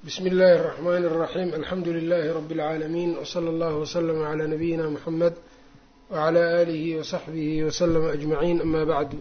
bsmi اllahi الرحmn الرaxيm alxamdu لlh rb العaalamiin wslى اllah wslm عlى nabiyina mxamed wعlى آlih وصaxbih wslm أجmaعin ama bعdu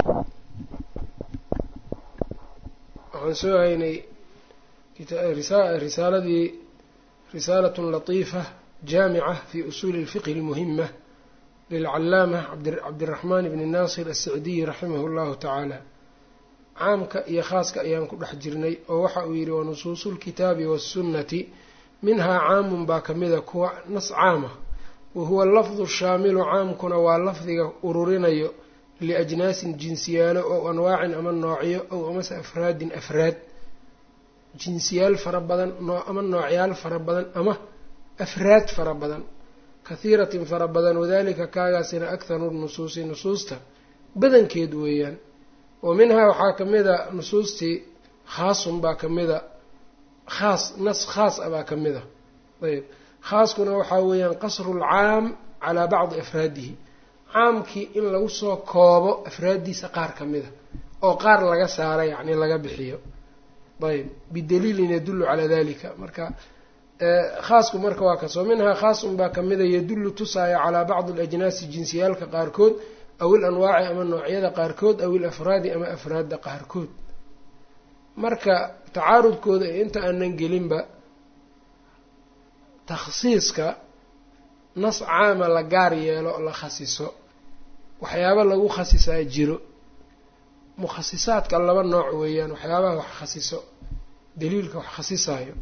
waxaan soo haynay risaaladii risaalat latiifa jaamica fi usuli اlfiqh اlmuhima lilcalaamة cabdالraxman bni nasir الsicdiy raximah اllahu taعaalى caamka iyo khaaska ayaan ku dhex jirnay oo waxa uu yidhi wa nusuusu lkitaabi waasunnati minhaa caamun baa ka mida kuwa nas caama wa huwa lafdu shaamilu caamkuna waa lafdiga ururinayo liajnaasin jinsiyaalo ow anwaacin ama noocyo ow amase afraadin afraad jinsiyaal fara badan ama noocyaal fara badan ama afraad fara badan kahiiratin fara badan wadalika kaagaasina akharu nusuusi nusuusta badankeed weeyaan wa minhaa waxaa ka mida nusuustii khaasun baa ka mida khaas nas khaas a baa ka mida ayb khaaskuna waxaa weeyaan qasru lcaam calaa bacdi afraadihi caamkii in lagu soo koobo afraaddiisa qaar ka mida oo qaar laga saara yacni laga bixiyo ayb bidaliilin yadullu calaa dalika marka khaasku marka waa kaas wa minhaa khaasun baa ka mida yadullu tusaaya calaa bacdi alajnaasi jinsiyaalka qaarkood aw il anwaaci ama noocyada qaarkood aw il afraadi ama afraadda qaarkood marka tacaarudkooda ee inta aanan gelinba takhsiiska nas caama la gaar yeelo la khasiso waxyaaba lagu khasisaa jiro mukhasisaadka laba nooc weeyaan waxyaabaha wax khasiso daliilka wax khasisaayo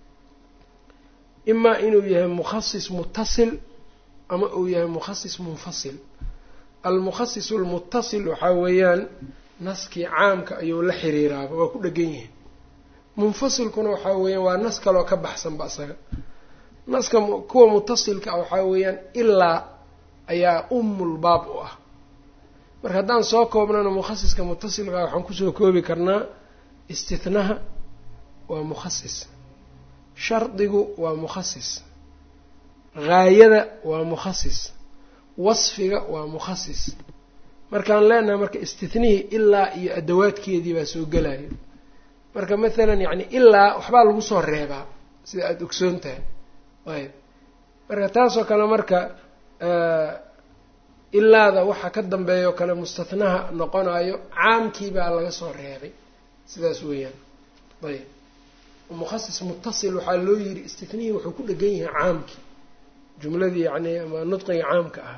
imaa inuu yahay mukhasis mutasil ama uu yahay mukhasis munfasil almukhasisu almutasil waxaa weeyaan naskii caamka ayuu la xiriiraaba waa ku dhegan yihin munfasilkuna waxaa weeyaan waa nas kaloo ka baxsanba isaga naska kuwa mutasilka ah waxaa weeyaan ilaa ayaa umul baab u ah marka haddaan soo koobnana mukhasiska mutasilka ah waxaan kusoo koobi karnaa istithnaha waa mukhasis shardigu waa mukhasis haayada waa mukhasis wasfiga waa mukhasis markaan leenahay marka istithnihii ilaa iyo adawaadkeedii baa soo gelayo marka mathalan yacni ilaa waxbaa lagu soo reebaa sida aada ogsoon tahay ayb marka taasoo kale marka ilaada waxa ka dambeeya oo kale mustathnaha noqonayo caamkii baa laga soo reebay sidaas weeyaan ayb mukhasis mutasil waxaa loo yidhi istithnihii wuxuu ku dhegan yahay caamkii jumladii yacni ama nudqiga caamka ah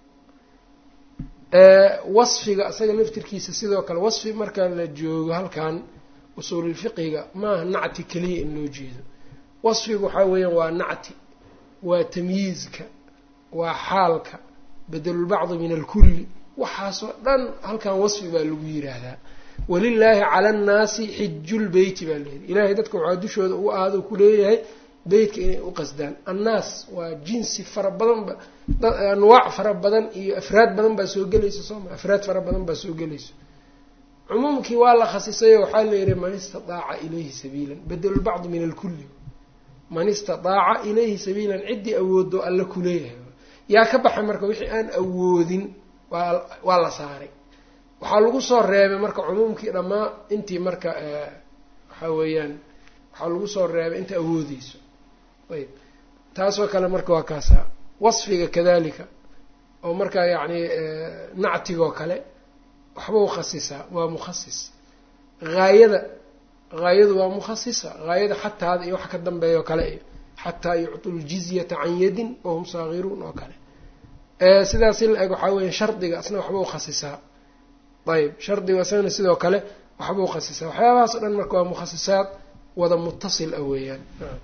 wasfiga isaga laftirkiisa sidoo kale wasfi marka la joogo halkan usuululfiqiga maaha nacti keliya in loo jeedo wasfiga waxaa weeyaan waa nacti waa tamyiizka waa xaalka bedelulbacdi min alkulli waxaasoo dhan halkan wasfi baa lagu yiraahdaa walilaahi cala annaasi xijulbeyti baa layidhi ilaahay dadka waxaa dushooda ugu aado kuleeyahay beytka inay u qasdaan annaas waa jinsi fara badanba anwaac fara badan iyo afraad badan baa soo gelaysa sooma afraad fara badan baa soo gelayso cumuumkii waa la khasisayo waxaa la yihi man istataaca ilayhi sabiilan bedelulbacdi min alkulli man istataaca ilayhi sabiilan ciddii awoodo alla kuleeyahay yaa ka baxa marka wixii aan awoodin waa waa la saaray waxaa lagu soo reebay marka cumuumkii dhammaa intii marka waxaa weeyaan waxaa lagu soo reebay inta awoodeyso ayb taasoo kale marka waa kaasaa wasfiga kadalika oo markaa yacni nactigoo kale waxbau khasisaa waa mukhasis haayada haayadu waa mukhasisa haayada xataada iyo waxa ka dambeeya oo kale iyo xataa yuctu ljizyata can yadin wahum saagiruun oo kale sidaasi la eg waxaa weya shardiga asna waxbau khasisaa ayb shardiga isagana sidoo kale waxbau khasisaa waxyaabahaas o dhan marka waa mukhasisaad wada mutasil ah weeyaan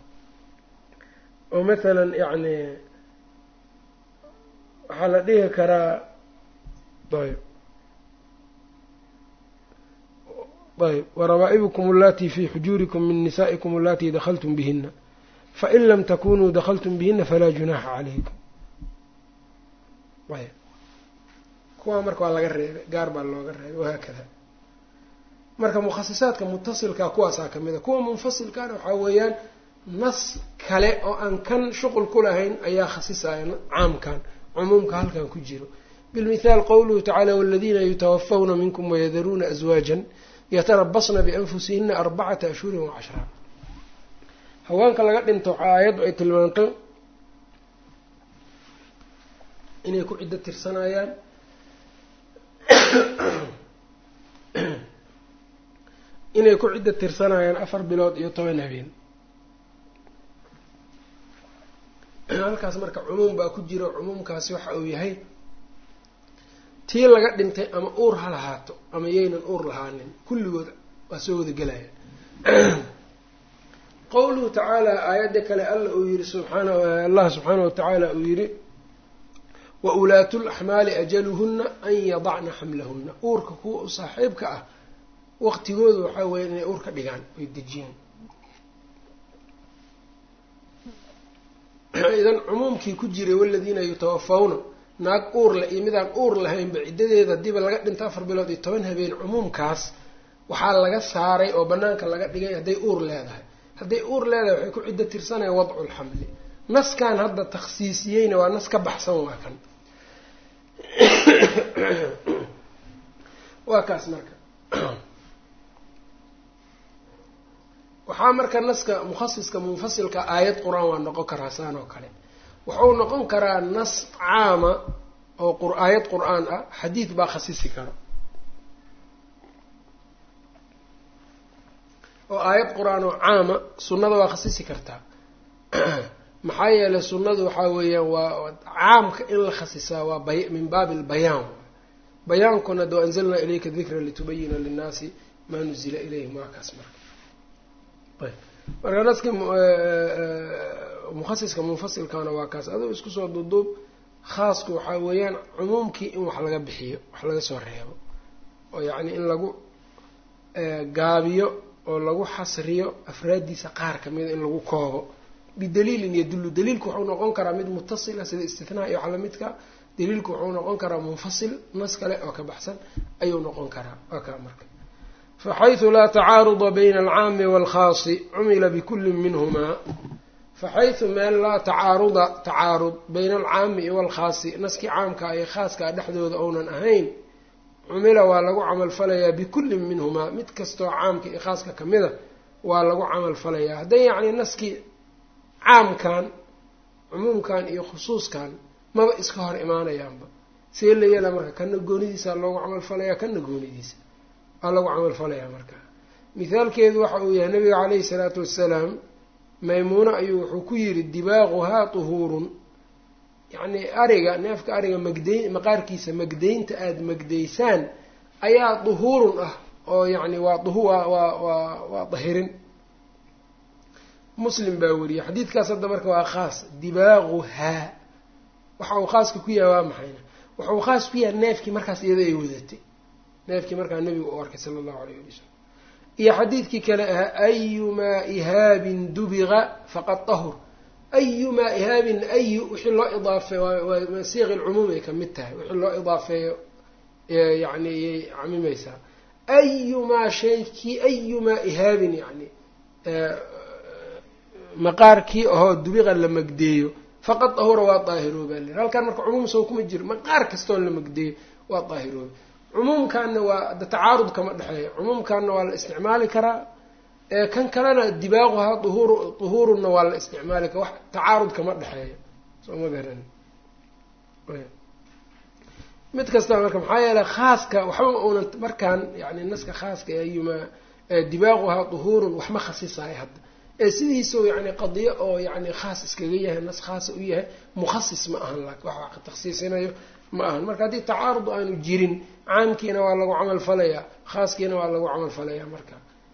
oo mathalan yacni waxaa la dhihi karaa ayb ayb warabaa'ibukum allatii fi xujuurikum min nisaa'ikum allatii dakhaltum bihina fain lam takunuu dakhaltum bihina falaa junaaxa calaykum ayb kuwaa marka waa laga reebay gaar baa looga reebay wahaakada marka mukhasisaadka mutasilka kuwaasaa ka mid a kuwa munfasilkana waxaa weeyaan nas kale oo aan kan shuqul ku lahayn ayaa khasisaya caamkan cumuumka halkan ku jiro bilmithaal qowluhu tacaala waladiina yutawafawna minkum wayadaruuna aswaajan yatarabasna bianfusihina arbacata ashhurin wacashraa haweenka laga dhinto waxaa aayaddu ay tilmaantay inay ku ciddo tirsanayaan inay ku ciddo tirsanayaan afar bilood iyo toban habeen halkaas marka cumuum baa ku jiro cumuumkaasi waxa uu yahay tii laga dhintay ama uur ha lahaato ama yaynan uur lahaanin kulligood waa soo wada gelaya qowluhu tacaala aayadda kale alla uu yihi subxaana allah subxaana wa tacaala uu yihi wa ulaatu laxmaali ajaluhunna an yadacna xamlahunna uurka kuwa u saaxiibka ah waqtigooda waxaa weya inay uur ka dhigaan oy dejiyaan idan cumuumkii ku jiray waladiina yutawafawna naag uur leh iyo midaan uur lahaynba ciddadeeda hadiiba laga dhinto afar bilood iyo toban habeen cumuumkaas waxaa laga saaray oo banaanka laga dhigay hadday uur leedahay hadday uur leedahay waxay ku ciddo tirsanaya wadcu lxamli naskan hadda takhsiisiyeyna waa nas ka baxsan waa kan waa kaas marka waxaa marka naska mukhasiska munfasilka aayad qur-aan waa noqon karaa saan oo kale wuxuu noqon karaa nas caama oo aayad qur-aan ah xadiid baa khasisi karo oo aayad qur-aan oo caama sunnada waa khasisi kartaa maxaa yeelay sunnadu waxaa weeyaan waa caamka in la khasisaa waa bay min baabi albayaan bayaankuna de anzalnaa ilayka dikra litubayina linnaasi maa nuzila ilayhim waa kaas marka ayb marka naski mukhasiska munfasilkana waa kaas aduu isku soo duuduub khaasku waxaa weeyaan cumuumkii in wax laga bixiyo wax laga soo reebo oo yacni in lagu gaabiyo oo lagu xasriyo afraaddiisa qaar kamida in lagu koobo bidaliilin yadullu daliilku wuxuu noqon karaa mid mutasila sida istinaa iyo wax lamidka daliilku wuxuu noqon karaa munfasil nas kale oo ka baxsan ayuu noqon karaa waa kaa marka faxayثu laa tacaaruda bayna alcaami wاlkhaasi cumila bikuli minhumaa faxayثu meel laa tacaaruda tacaarud bayna alcaami iyo walkhaasi naskii caamka iyo khaaska dhexdooda ounan ahayn cumila waa lagu camalfalayaa bikullin minhumaa mid kastoo caamka iyo khaaska kamida waa lagu camalfalayaa hadday yacni naskii caamkan cumuumkan iyo khusuuskan maba iska hor imaanayaanba see la yeela marka kana goonidiisa loogu camalfalayaa kana goonidiisa waa lagu camalfalayaa marka mithaalkeedu waxa uu yahay nabiga caleyhi salaatu wassalaam maymuuno ayuu wuxuu ku yidhi dibaaquhaa tuhuurun yacni ariga neefka ariga magday maqaarkiisa magdaynta aada magdaysaan ayaa duhuurun ah oo yacni waa duhu waa waa waa waa dahirin muslim baa weriyey xadiidkaas hadda marka waa khaas dibaaquhaa waxa uu khaaska ku yahay waa maxayna waxa uu khaas ku yahay neefkii markaas iyada ay wadatay neefkii markaa nebigu u arkay sala allahu alayh ali wasalam iyo xadiidkii kale ahaa ayumaa ihaabin dubiqa faqad tahur ayumaa ihaabin ayu wixii loo idaafeey waa siiqi lcumuum ay kamid tahay wixii loo idaafeeyo yani iyay camimaysaa ayumaa shaykii ayumaa ihaabin yani maqaarkii ahoo dubiqa la magdeeyo faqad dahura waa daahirooba le halkaan marka cumuum soo kuma jiro maqaar kastoon la magdeeyo waa daahirooba cumuumkaana waa de tacaarud kama dhexeeya cumuumkaana waa la isticmaali karaa kan kalena dibaaquhaa duhuur duhuurunna waa la isticmaali kara wax tacaarud kama dhexeeya soo ma garan mid kasta marka maxaa yeeley khaaska waxba uunan markaan yani naska khaaska ayumaa dibaaquhaa duhuurun waxma khasisayo hadda ee sidiisao yani qadiyo oo yani khaas iskaga yahay nas khaasa u yahay mukhasis ma ahan laakin wax wax takhsiisinayo ma ahan marka haddii tacaarud aanu jirin caamkiina waa lagu camal falayaa khaaskiina waa lagu camal falayaa marka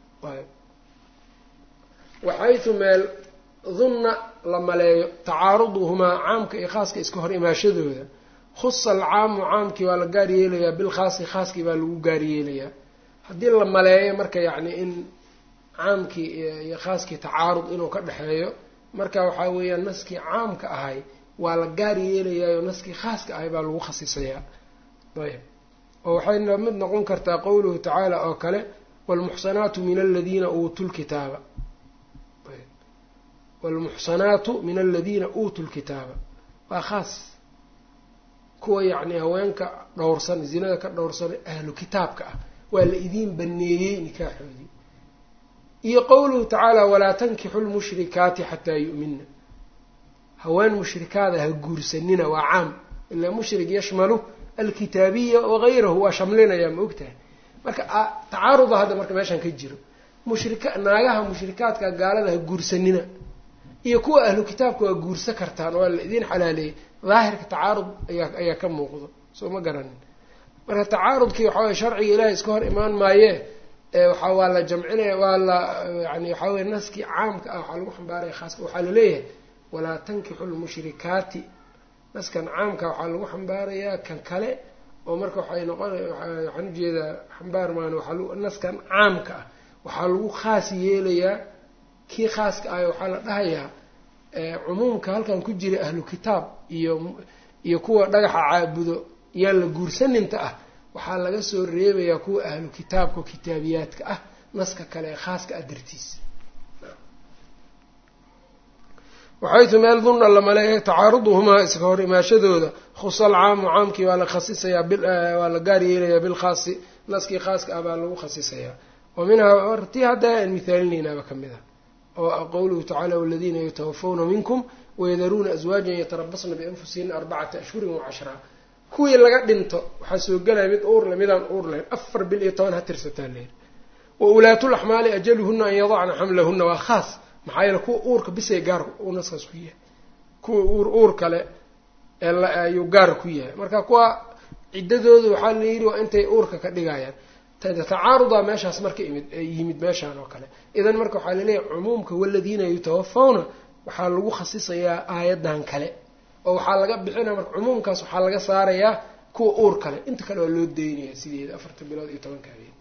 waxaytu meel dunna la maleeyo tacaaruduhumaa caamka iyo khaaska iska hor imaashadooda khusa alcaamu caamkii waa la gaar yeelayaa bilkhaasi khaaskii baa lagu gaar yeelayaa haddii la maleeyo marka yacni in caamkii iyo khaaskii tacaarud inuu ka dhexeeyo marka waxaa weeyaan naskii caamka ahay waa la gaar yeelayaayo naskii khaaska ahay baa lagu khasisayaa ayb oo waxay mid noqon kartaa qowluhu tacaala oo kale waalmuxsanaatu min aladiina uutuu lkitaaba waalmuxsanaatu min aladiina uutuu lkitaaba waa khaas kuwa yacni haweenka dhowrsan zinada ka dhowrsan ahlu kitaabka ah waa la idiin baneeyey nikaaxoodii iyo qowluhu tacaala walaa tankixu lmushrikaati xataa yu'mina haween mushrikaada ha guursanina waa caam ilaa mushrik yashmalu alkitaabiya wagayrahu waa shamlinaya ma ogtahay marka tacaaruda hadda marka meeshaan ka jiro mushrika naagaha mushrikaadka gaalada ha guursanina iyo kuwa ahlu kitaabka waa guursa kartaan waa la idiin xalaaleeyay daahirka tacaarud ayaa ayaa ka muuqdo soo ma garanin marka tacaarudkii waxa weye sharciga ilaahay iska hor imaan maayee waxa waa la jamcinaya waa la yani waxaa weye naskii caamka ah waxaa lagu xambaaraya khaaska waxaa laleeyahay walaa tankixu lmushrikaati naskan caamka waxaa lagu xambaarayaa kan kale oo marka waxay noqon waxaan ujeedaa xambaar maan waaa naskan caamka ah waxaa lagu khaas yeelayaa kii khaaska ah waxaa la dhahayaa cumuumka halkan ku jira ahlu kitaab iyo iyo kuwa dhagaxa caabudo yaan la guursaninta ah waxaa laga soo reebayaa kuwa ahlu kitaabka oo kitaabiyaadka ah naska kale ee khaaska ah dartiis waxaytu meel dunna la maleeya tacaaruduhumaa iska hor imaashadooda khusal caamu caamkii waa la khasisayaa waa la gaar yeelayaa bilkhaasi naskii khaaska ah baa lagu khasisayaa wa minhaa tii hadda aan mihaalinaynaaba ka mid ah oo qowluhu tacala waladiina yatawafawna minkum wayadaruuna aswaajan yatarabasna bianfusihina arbacata ashhurin wacashraa kuwii laga dhinto waxaa soo gelaya mid uurle midaan uur lahayn afar bil iyo toban ha tirsataa leer wa ulaatulaxmaali ajaluhuna an yadacna xamlahuna waa khaas maxaa yeele kuwa uurka bisay gaar uu naskaas ku yahay kuwa uur uur kale ayuu gaar ku yahay marka kuwa ciddadooda waxaa la yidhi waa intay uurka ka dhigayaan tacaarudaa meeshaas marka imid yimid meeshaan oo kale idan marka waxaa laleeyahay cumuumka waladiina yutawafawna waxaa lagu khasisayaa aayadan kale oo waxaa laga bixinaya marka cumuumkaas waxaa laga saarayaa kuwa uur kale inta kale waa loo daynaya sideeda afarta bilood iyo tobanka habeen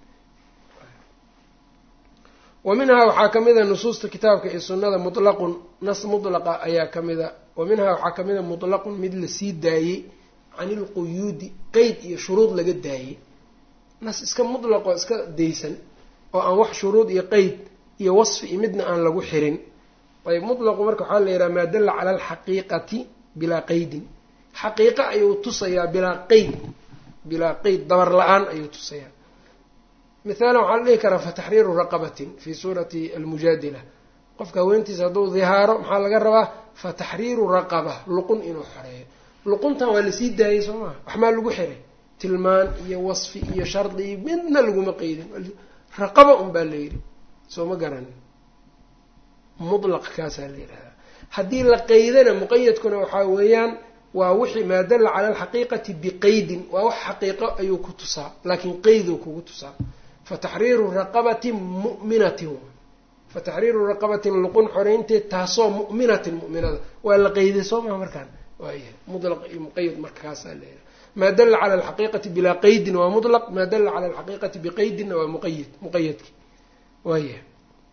wa minhaa waxaa ka mid a nusuusta kitaabka iyo sunnada mutlaqun nas mutlaqa ayaa ka mida wa minhaa waxaa ka mid a mutlaqun mid lasii daayey can ilquyuudi qeyd iyo shuruud laga daayey nas iska mutlaqoo iska daysan oo aan wax shuruud iyo qeyd iyo wasfi iyo midna aan lagu xirin ayb mutlaqu marka waxaa la yidhaha maa dalla cala alxaqiiqati bilaa qeydin xaqiiqa ayuu tusayaa bilaa qeyd bilaa qeyd dabar la-aan ayuu tusayaa mithaala waxaa la dhihi karaa fataxriiru raqabatin fii suurati almujaadila qofka haweentiisa hadduu dihaaro maxaa laga rabaa fataxriiru raqaba luqun inuu xoreeyo luquntan waa lasii daayay soo maha waxmaa lagu xiray tilmaan iyo wasfi iyo shardi iyo midna laguma qeydin raqaba un baa la yidhi soo ma garanin mutlaq kaasaa la yidhahdaa haddii la qeydana muqayadkuna waxaa weeyaan waa wixii maa dalla cala alxaqiiqati biqeydin waa wax xaqiiqo ayuu ku tusaa laakiin qeyduu kugu tusaa fataxriiru raqabatin mu'minatin fataxriiru raqabatin luqun xoreynteed taasoo mu'minatin mu'minada waa la qeyday soo maha markaan waayahay mutlaq iyo muqayad marka kaasaa la yidhaha maa dalla cala alxaqiiqati bilaa qeydin waa mutlaq maa dalla cala alxaqiiqati biqeydinna waa muqayad muqayadki waayahay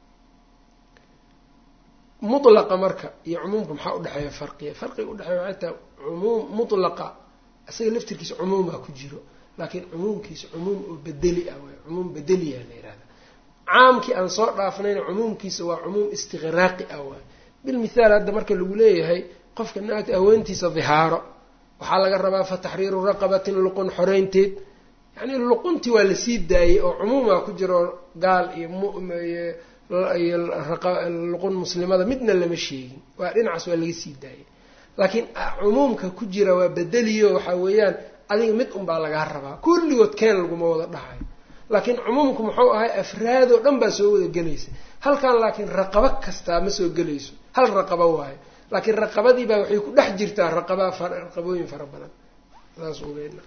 mutlaqa marka iyo cumuumka maxaa udhexeeya farqiya farqiga udhexeeya waxay tahay cumuum mutlaqa isaga laftirkiisa cumuumaa ku jiro laakiin cumuumkiisa cumuum oo bedeli ah waay cumuum bedeliya la yihahda caamkii aan soo dhaafnayna cumuumkiisa waa cumuum istiqraaqi ah waay bilmithaal hadda marka lagu leeyahay qofka naagta haweentiisa dihaaro waxaa laga rabaa fa taxriiru raqabatin luqun xoreynteed yacni luquntii waa lasii daayey oo cumuumaa ku jiro gaal iyo muiyo luqun muslimada midna lama sheegin waa dhinacaas waa laga sii daayay laakiin cumuumka ku jira waa bedeliyo waxaa weeyaan adiga mid unbaa lagaa rabaa kulligood keen laguma wada dhahayo laakiin cumuumku muxuu ahay afraadoo dhan baa soo wada gelaysa halkan laakiin raqabo kastaa ma soo gelayso hal raqabo waayo laakiin raqabadiibaa waxay ku dhex jirtaa raqabaa raqabooyin fara badan saas ugeena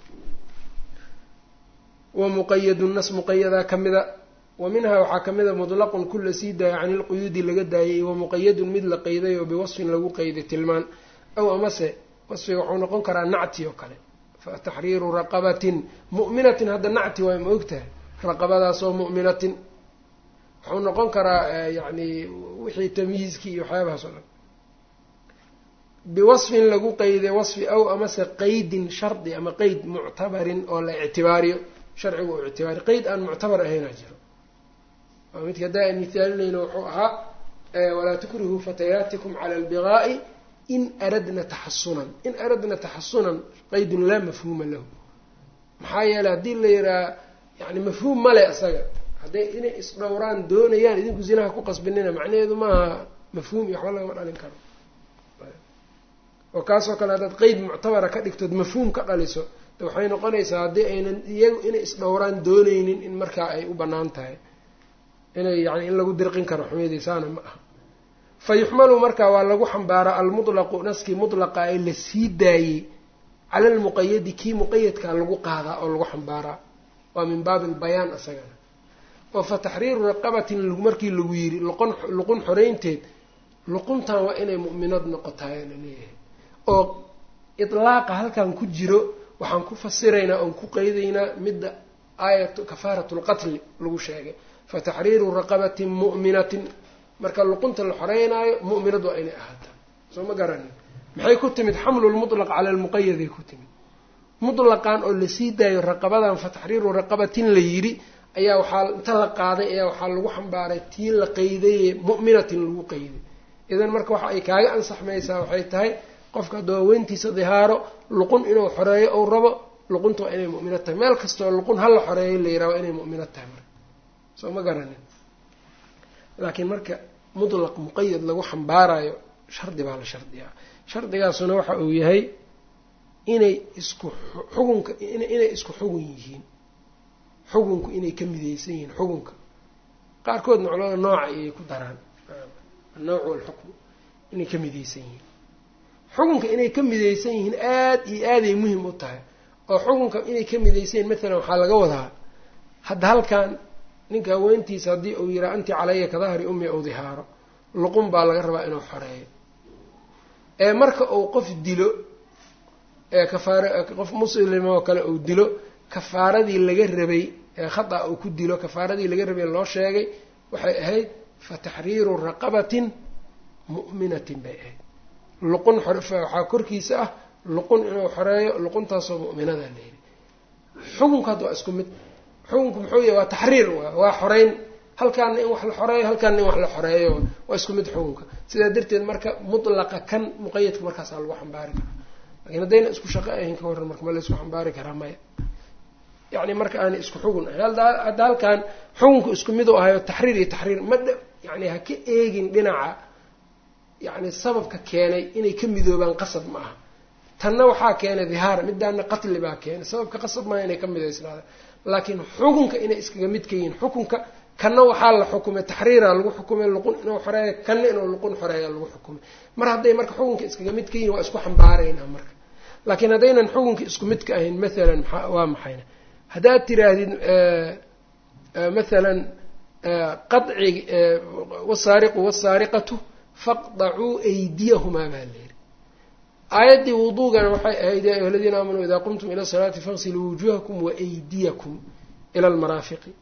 wa muqayadu nas muqayadaa ka mida wa minhaa waxaa ka mida mutlaqun ku la sii daaya cani ilquyuudi laga daayay wa muqayadun mid la qeyday oo biwasfin lagu qeyday tilmaan aw amase wasfiga wuxuu noqon karaa nacti oo kale fa taxriiru raqabatin mu'minatin hadda nacti waay ma ogtahay raqabadaasoo mu'minatin wuxuu noqon karaa yacni wixii tamyiizkii iyo waxyaabahaas oo dhan biwasfin lagu qeyday wasfi aw amase qeydin shardi ama qeyd muctabarin oo la ictibaariyo sharcigu u ictibaariyo qeyd aan muctabar ahaynaa jiro waa midka haddaa aan mihaalinayno wuxuu ahaa walaa tukrihuu fatayaatikum cala albigaa'i in aradna taxasunan in aradna taxasunan qeydun laa mafhuuma lahu maxaa yeeley haddii la yidhaha yani mafhuum male isaga hadday inay isdhowraan doonayaan idinku zinaha ku qasbinina macnaheedu maaha mafhuum iyo waxba lagama dhalin karo oo kaasoo kale haddaad qeyd muctabara ka dhigtood mafhuum ka dhaliso de waxay noqonaysaa haddii aynan iyagu inay isdhowraan dooneynin in markaa ay u bannaan tahay inay yani in lagu dirqin karo xumyadiisaana ma aha fa yuxmalu marka waa lagu xambaaraa almutlaqu naskii mutlaqa ee la sii daayey cala almuqayadi kii muqayadkaa lagu qaadaa oo lagu xambaaraa waa min baabi albayaan isagana oo fa taxriiru raqabatin markii lagu yiri luqon luqun xoreynteed luquntan waa inay mu'minad noqotaaya la leeyahay oo itlaaqa halkan ku jiro waxaan ku fasiraynaa oon ku qeydaynaa midda aayatu kafaaratu lqatli lagu sheegay fa taxriiru raqabatin mu'minatin marka luqunta la xoreynaayo mu'minad waa inay ahaataa soo ma garanin maxay ku timid xamlu lmutlaq cala almuqayaday ku timid mutlaqan oo lasii daayo raqabadan fa taxriiru raqabatin la yidhi ayaa waxaa inta la qaaday ayaa waxaa lagu xambaaray tii la qeydaye mu'minatin lagu qeyday idan marka waxa ay kaaga ansaxmaysaa waxay tahay qofka hadduu haweentiisa dihaaro luqun inuu xoreeyo ou rabo luqunta waa inay mu'minad tahay meel kastoo luqun hala xoreeyo la yiraha waa inay mu'minad tahay marka soo ma garanin laakiin marka mutlaq muqayad lagu xambaarayo shardi baa la shardiyaa shardigaasuna waxa uu yahay inay isku xugunka inay isku xugun yihiin xugunku inay ka midaysan yihiin xugunka qaarkoodna culamada nooca ayay ku daraan annawc walxukmu inay ka midaysan yihiin xukunka inay ka midaysan yihiin aada iyo aaday muhim u tahay oo xukunka inay ka midaysan yihin maalan waxaa laga wadaa hadda halkan ninka haweentiisa haddii uu yihaa anti calaya ka dahri ummi ou dihaaro luqun baa laga rabaa inuu xoreeyo ee marka uu qof dilo ee kafaar qof muslim oo kale uu dilo kafaaradii laga rabay ee khata uu ku dilo kafaaradii laga rabay loo sheegay waxay ahayd fa taxriiru raqabatin mu'minatin bay ahayd luqun waxaa korkiisa ah luqun inuu xoreeyo luquntaasoo mu'minada la yidhi xukunka hadda waa isku mid xukunku muxuu yahay waa taxriir waa waa xoreyn halkaana in wax la xoreeyo halkaana in wax la xoreeyo waa isku mid xukunka sidaa darteed marka mutlaqa kan muqayadka markaasaa lagu xambaari karaa lakiin haddayna isku shaqo ahayn ka warran marka ma la isku xambaari karaa maya yacni marka aanay isku xugun ahayn hadda halkan xukunku isku mid u ahayo taxriir iyo taxriir ma dh yani ha ka eegin dhinaca yacni sababka keenay inay ka midoobaan qasab ma aha tanna waxaa keenay dihaar midaana qatli baa keenay sababka qasab maaha inay ka midaysnaadaan laakiin xukunka inay iskaga mid ka yihiin xukunka kanna waxaa la xukumay taxriira lagu xukumay luqun inuu xoreeyo kanna inuu luqun xoreeya lagu xukumay mar hadday marka xukunka iskaga mid ka yihin waa isku xambaaraynaa marka laakiin haddaynan xukunka isku mid ka ahayn maalan maa waa maxayna haddaad tiraahdid maalan qadcig wasaariqu wasaariqatu faqdacuu aydiyahumaa baa layidhi aayaddii wuduugana waxay ahayd ya ayuha aladiina aamanuu idaa qumtum ila salaati faqsiluu wujuhakum waaydiyakum ila almaraafiqi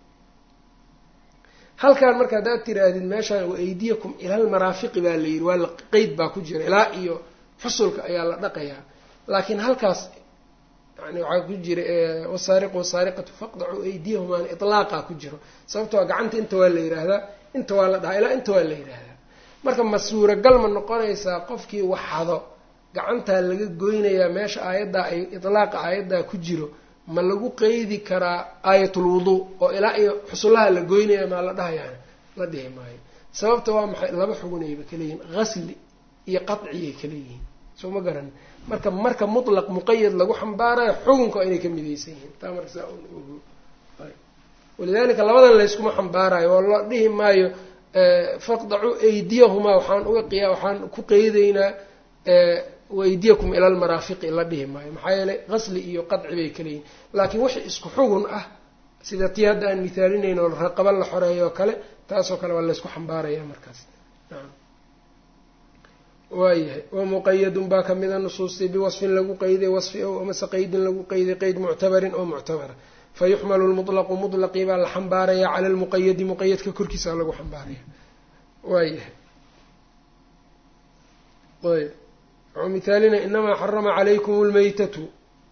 halkan marka haddaad tiraahdid meeshaan waaydiyakum ila almaraafiqi baa layidhi waa la qeyd baa ku jira ilaa iyo xusulka ayaa la dhaqayaa laakiin halkaas yani waxaa ku jira wasaariqu wasaariqatu faqdacuu aydiyahumaana itlaaqa ku jiro sababtoo gacanta inta waa la yidhaahdaa inta waa la dhahaa ilaa inta waa la yidhaahdaa marka ma suuragal ma noqonaysaa qofkii waxado gacantaa laga goynayaa meesha aayaddaa ay itlaaqa aayaddaa ku jiro ma lagu qeydi karaa aayatul wuduu oo ilaa iyo xusullaha la goynaya maa la dhahayaan la dhihi maayo sababta waa maxay laba xugunayba kaleeyihin qasli iyo qadciyay kaleeyihiin soo ma garan marka marka mutlaq muqayad lagu xambaarayo xukunka waa inay ka midaysan yihiin taa marka saa ogo walidalika labadan layskuma xambaarayo oo la dhihi maayo faqdacuu aydiyahumaa waxaan uga qiya waxaan ku qeydaynaa waaydiyakum ila almaraafiqi la dhihi maayo maxaa yeelay qasli iyo qadci bay kaleeyihin laakiin wixii isku xugun ah sida tii hadda aan mithaalinayno raqaba la xoreeyo oo kale taasoo kale waa laysku xambaaraya markaas naam waayahay wamuqayadun baa kamida nusuustii biwasfin lagu qeyday wasfi ow amase qeydin lagu qeyday qeyd muctabarin oo muctabara fayuxmalu lmutlaqu mutlaqii baa la xambaaraya cala lmuqayadi muqayadka korkiisa lagu xambaaraya waayahay ayb wuxuu mithaalina inamaa xarama calaykum lmaytatu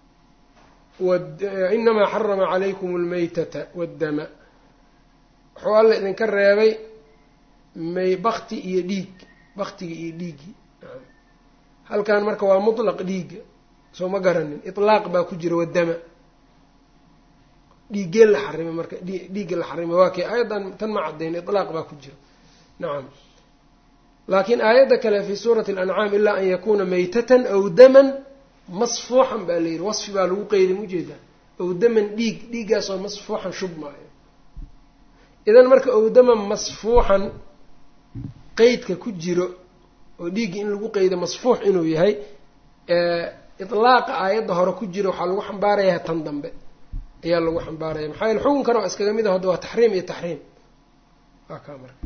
inamaa xarama calaykum almaytata waddama wuxuu alla idinka reebay may bakti iyo dhiig baktiga iyo dhiiggii halkan marka waa mutlaq dhiigga soo ma garanin itlaaq baa ku jira waddama dhiiggeen la xarimay marka dhiigga la xarimay waa kay aayaddan tan ma caddayn itlaaq baa ku jiro nacam laakiin aayadda kale fii suurati alancaam ilaa an yakuuna maytatan aw daman masfuuxan baa la yidhi wasfi baa lagu qeyday maujeedaa ow daman dhiig dhiiggaasoo masfuuxan shub maayo idan marka ow daman masfuuxan qeydka ku jiro oo dhiigga in lagu qeydo masfuux inuu yahay itlaaqa aayadda hore ku jiro waxaa lagu xambaarayaa tan dambe ayaa lagu xambaaraya maxaa yaele xukunkana waa iskaga mid a hadda waa taxriim iyo taxriim waa kaa marka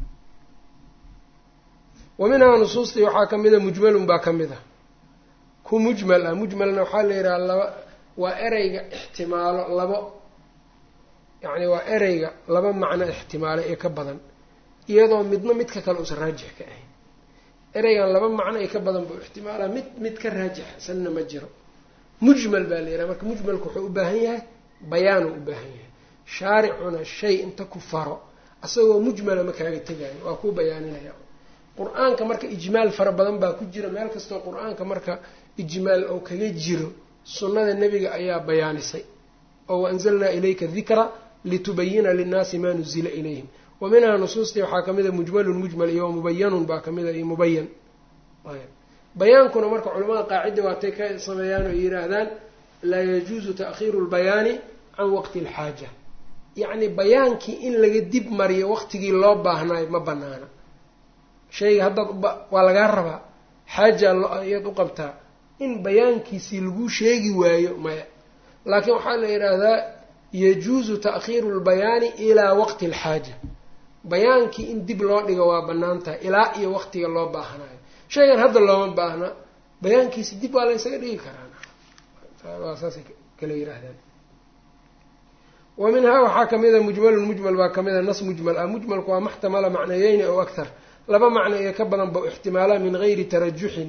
wa minhaa nusuustii waxaa ka mida mujmalun baa ka mid a ku mujmal ah mujmalna waxaa la yidhaha laba waa ereyga ixtimaalo labo yacni waa ereyga laba macno ixtimaalo ee ka badan iyadoo midna midka kale uusan raajix ka ahayn ereygan laba macno ee ka badan buu ixtimaalaa mid mid ka raajixsanna ma jiro mujmal baa la yidhaha marka mujmalku wuxuu u baahan yahay bayaanuu u baahan yahay shaaricuna shay inta ku faro asagoo mujmala ma kaaga tegaayo waa kuu bayaaninaya qur-aanka marka ijmaal fara badan baa ku jira meel kastoo qur-aanka marka ijmaal oo kaga jiro sunnada nebiga ayaa bayaanisay oo waanzalnaa ilayka dikra litubayina linnaasi maa nuzila ilayhim wa minhaa nusuustii waxaa ka mida mujmalun mujmal iyo mubayanun baa kamida iyo mubayan bayaankuna marka culamada qaacida waatay ka sameeyaan oo yidhaahdaan laa yajuusu ta'khiiru lbayaani can waqti alxaaja yacni bayaankii in laga dib mariyo waqtigii loo baahnaayo ma banaana shayga haddaad waa lagaa rabaa xaaja ayaad u qabtaa in bayaankiisii laguu sheegi waayo maya laakiin waxaa la yidhaahdaa yajuusu ta'khiiru lbayaani ilaa waqti alxaaja bayaankii in dib loo dhigo waa bannaan tahay ilaa iyo waqtiga loo baahnayo shaygan hadda looma baahna bayaankiisi dib waa la ysaga dhigi karaa saasay kala yihaahdaan wa minhaa waxaa kamida mujmalun mujmal baa kamida nas mujmal ah mujmalku waa maxtamala macnayeyni ow akthar laba macno iyo ka badan ba ixtimaalaa min gayri tarajuxin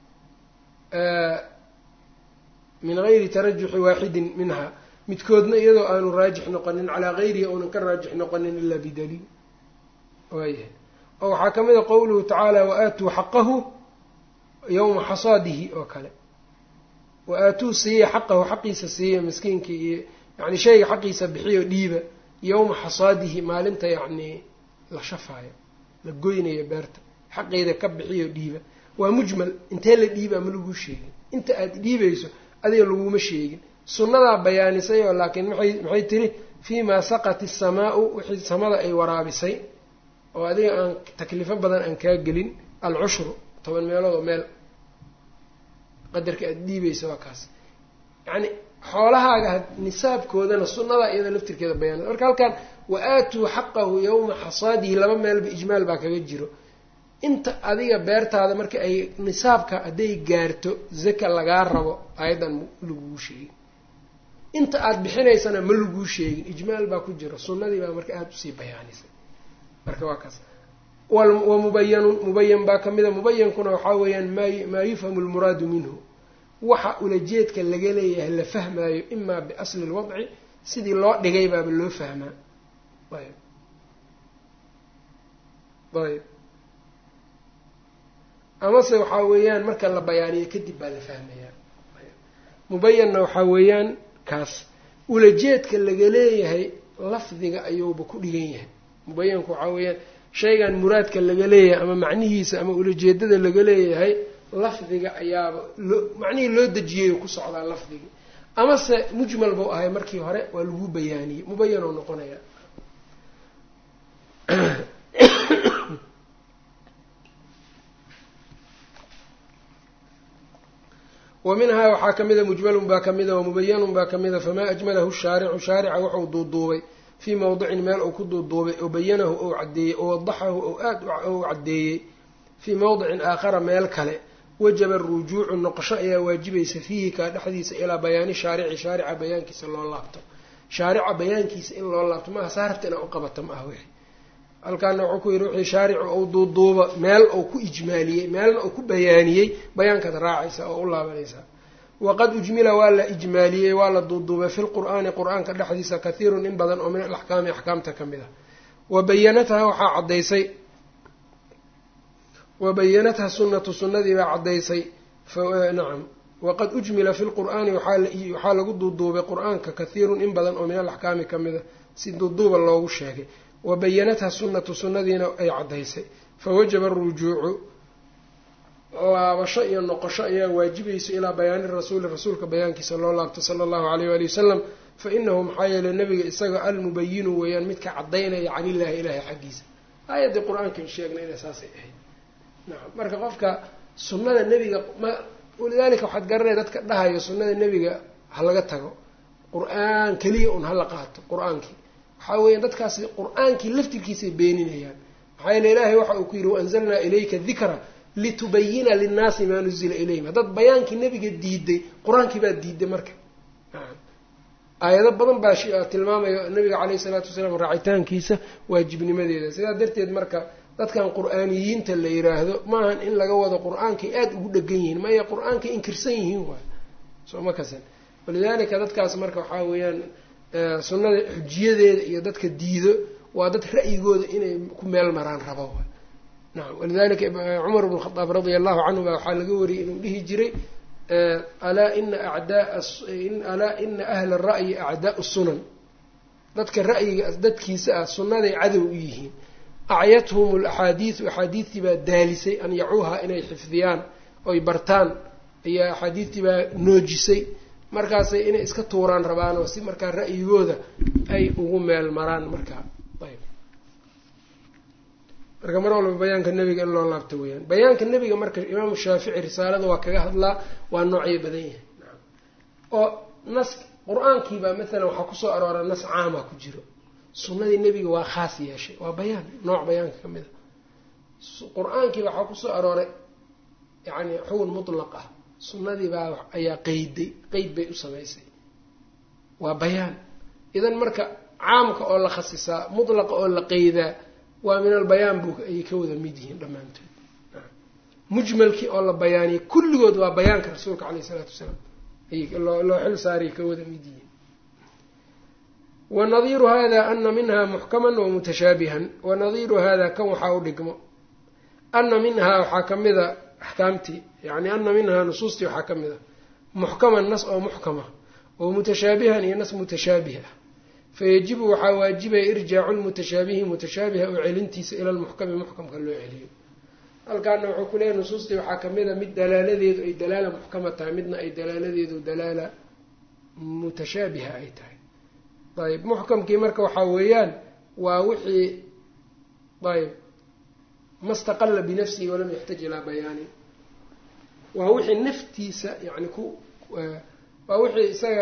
min gayri tarajuxi waaxidin minha midkoodna iyadoo aanu raajix noqonin calaa gayrihi ounan ka raajix noqonin ilaa bidaliil waayahay oo waxaa ka mid a qowluhu tacaala wa-aatuu xaqahu yowma xasaadihi oo kale wa-aatuu siiya xaqahu xaqiisa siiya miskiinka iyo yani shayga xaqiisa bixiyo dhiiba yowma xasaadihi maalinta yacni la shafaayo la goynayo beerta xaqeeda ka bixiyo dhiiba waa mujmal intee la dhiiba ma laguu sheegin inta aada dhiibayso adiga laguma sheegin sunnadaa bayaanisay oo laakiin maxay maxay tiri fii maa saqat isamaau wixii samada ay waraabisay oo adiga aan taklifo badan aan kaa gelin alcushru toban meelood oo meel qadarka aada dhiibaysa waa kaas yacni xoolahaaga nisaabkoodana sunnadaa iyada laftirkeeda bayaanisa marka halkan wa-aatuu xaqahu yowma xasaadihi laba meelba ijmaal baa kaga jiro inta adiga beertaada marka ay nisaabka hadday gaarto zaka lagaa rabo ayadan laguu sheegin inta aada bixinaysana ma laguu sheegin ijmaal baa ku jiro sunnadii baa marka aada usii bayaanisay marka waa kaas wa mubayanun mubayan baa ka mida mubayankuna waxaa weeyaan maa maa yufhamu lmuraadu minhu waxa ulajeedka laga leeyahay la fahmaayo imaa biasli lwadci sidii loo dhigay baaba loo fahmaa ayb ayb amase waxaa weeyaan marka la bayaaniyo kadib baa la fahmayaa mubayanna waxaa weeyaan kaas ulajeedka laga leeyahay lafdiga ayuuba ku dhigan yahay mubayanku waxaa weeyaan shaygan muraadka laga leeyahay ama macnihiisa ama ulajeedada laga leeyahay lafdiga ayaaba loo macnihii loo dejiyay ku socdaa lafdigii amase mujmal buu ahay markii hore waa lagu bayaaniyey mubayanoo noqonaya wa minhaa waxaa ka mida mujmalun baa ka mida wamubayanun baa ka mida famaa ajmalahu shaaricu shaarica wuxuu duuduubay fii mowdicin meel uu ku duuduubay oo bayanahu ou caddeeyey oo wadaxahu ou aad ou caddeeyey fii mowdicin aakhara meel kale wajaba arujuucu noqosho ayaa waajibaysa fiihi kaa dhexdiisa ilaa bayaani shaarici shaarica bayaankiisa loo laabto shaarica bayaankiisa in loo laabto maaha saarabta inaa u qabato ma ah wixi halkaana wuxuu ku yidhi wixii shaaricu ou duuduuba meel uu ku ijmaaliyey meelna uu ku bayaaniyey bayaankaad raacaysa oo u laabanaysaa waqad ujmila waa la ijmaaliyey waa la duuduubay fi lqur'aani qur-aanka dhexdiisa kathiirun in badan oo min alaxkaami axkaamta ka mid ah wa bayanatha waxaa caddaysay wa bayanatha sunnatu sunnadii baa caddaysay nacam waqad ujmila fi lqur'aani waxaa lagu duuduubay qur-aanka kathiirun in badan oo min alaxkaami ka mida si duuduuba loogu sheegay wa bayanatha sunnatu sunnadiina ay caddaysay fawajaba arujuucu laabasho iyo noqosho ayaa waajibaysa ilaa bayaani rasuuli rasuulka bayaankiisa loo laabto sala allahu alayh waali wasalam fa inahu maxaa yeeley nabiga isaga almubayinu weeyaan midka caddaynaya can illaahi ilaahay xaggiisa aayaddii qur-aankan sheegnay inay saasay ahayd nacam marka qofka sunnada nebiga ma walidaalika waxaad garanaya dadka dhahayo sunnada nebiga ha laga tago qur-aan keliya un hala qaato qur-aankii waxaa weeya dadkaasi qur-aankii laftirkiisay beeninayaan maxaa yeele ilaahay waxa uu ku yidhi waanzalnaa ilayka dikra litubayina linnaasi maa nuzila ilayhim haddaad bayaankii nebiga diiday qur-aankii baad diiday marka aayado badan baa tilmaamaya nabiga caleyhi salaatu wasalaam raacitaankiisa waajibnimadeeda sidaa darteed marka dadkan qur-aaniyiinta la yiraahdo maahan in laga wado qur-aankay aada ugu dhegan yihiin maya qur-aankay inkirsan yihiin waay soo ma kasan walidaalika dadkaas marka waxaa weeyaan sunnada xujiyadeeda iyo dadka diido waa dad ra'yigooda inay ku meel maraan rabo nacam walidalika cumar bnu khadaab radia allahu canhu baa waxaa laga wariyay inuu dhihi jiray alaa ina acdaa alaa ina ahla ra'yi acdaau sunan dadka ra'yiga dadkiisa ah sunnaday cadow u yihiin acyathum alaxaadiidu axaadiistii baa daalisay an yacuuha inay xifdiyaan oy bartaan ayaa axaadiistii baa noojisay markaasay inay iska tuuraan rabaanoo si markaa ra'yigooda ay ugu meel maraan markaa ayb marka mar walba bayaanka nebiga in loo laabto weyaan bayaanka nebiga marka imaamu shaafici risaalada waa kaga hadlaa waa noocyo badan yahay oo nas qur-aankiibaa maalan waxaa kusoo aroora nas caama ku jiro sunnadii nebiga waa khaas yeeshay waa bayaan nooc bayaanka ka mid a qur-aankii waxaa kusoo arooray yacni xugun mutlaq ah sunnadii baa ayaa qeyday qeyd bay u samaysay waa bayaan idan marka caamka oo la khasisaa mutlaqa oo la qeydaa waa min albayaan buu ayay ka wada mid yihiin dhammaantood mujmalkii oo la bayaaniyay kulligood waa bayaanka rasuulka caleyh isalaatu wasalaam ayay loo xil saaray ka wada mid yihiin wanadiiru hada ana minha muxkaman wamutashaabihan wanadiiru hada kan waxaa u dhigmo ana minhaa waxaa ka mida axkaamtii yani ana minhaa nusuustii waxaa ka mid a muxkaman nas oo muxkama oo mutashaabihan iyo nas mutashaabih ah fayajibu waxaa waajibaya irjaacu lmutashaabihi mutashaabiha oo celintiisa ila lmuxkami muxkamka loo celiyo halkaana wuxuu ku leeyahy nusuustii waxaa kamid a mid dalaaladeedu ay dalaala muxkama tahay midna ay dalaaladeedu dalaala mutashaabiha ay tahay ayb muxkamkii marka waxaa weeyaan waa wixii ayb ma staqala binafsihi walam yaxtaj ilaa bayaanin waa wixii naftiisa yani ku waa wixii isaga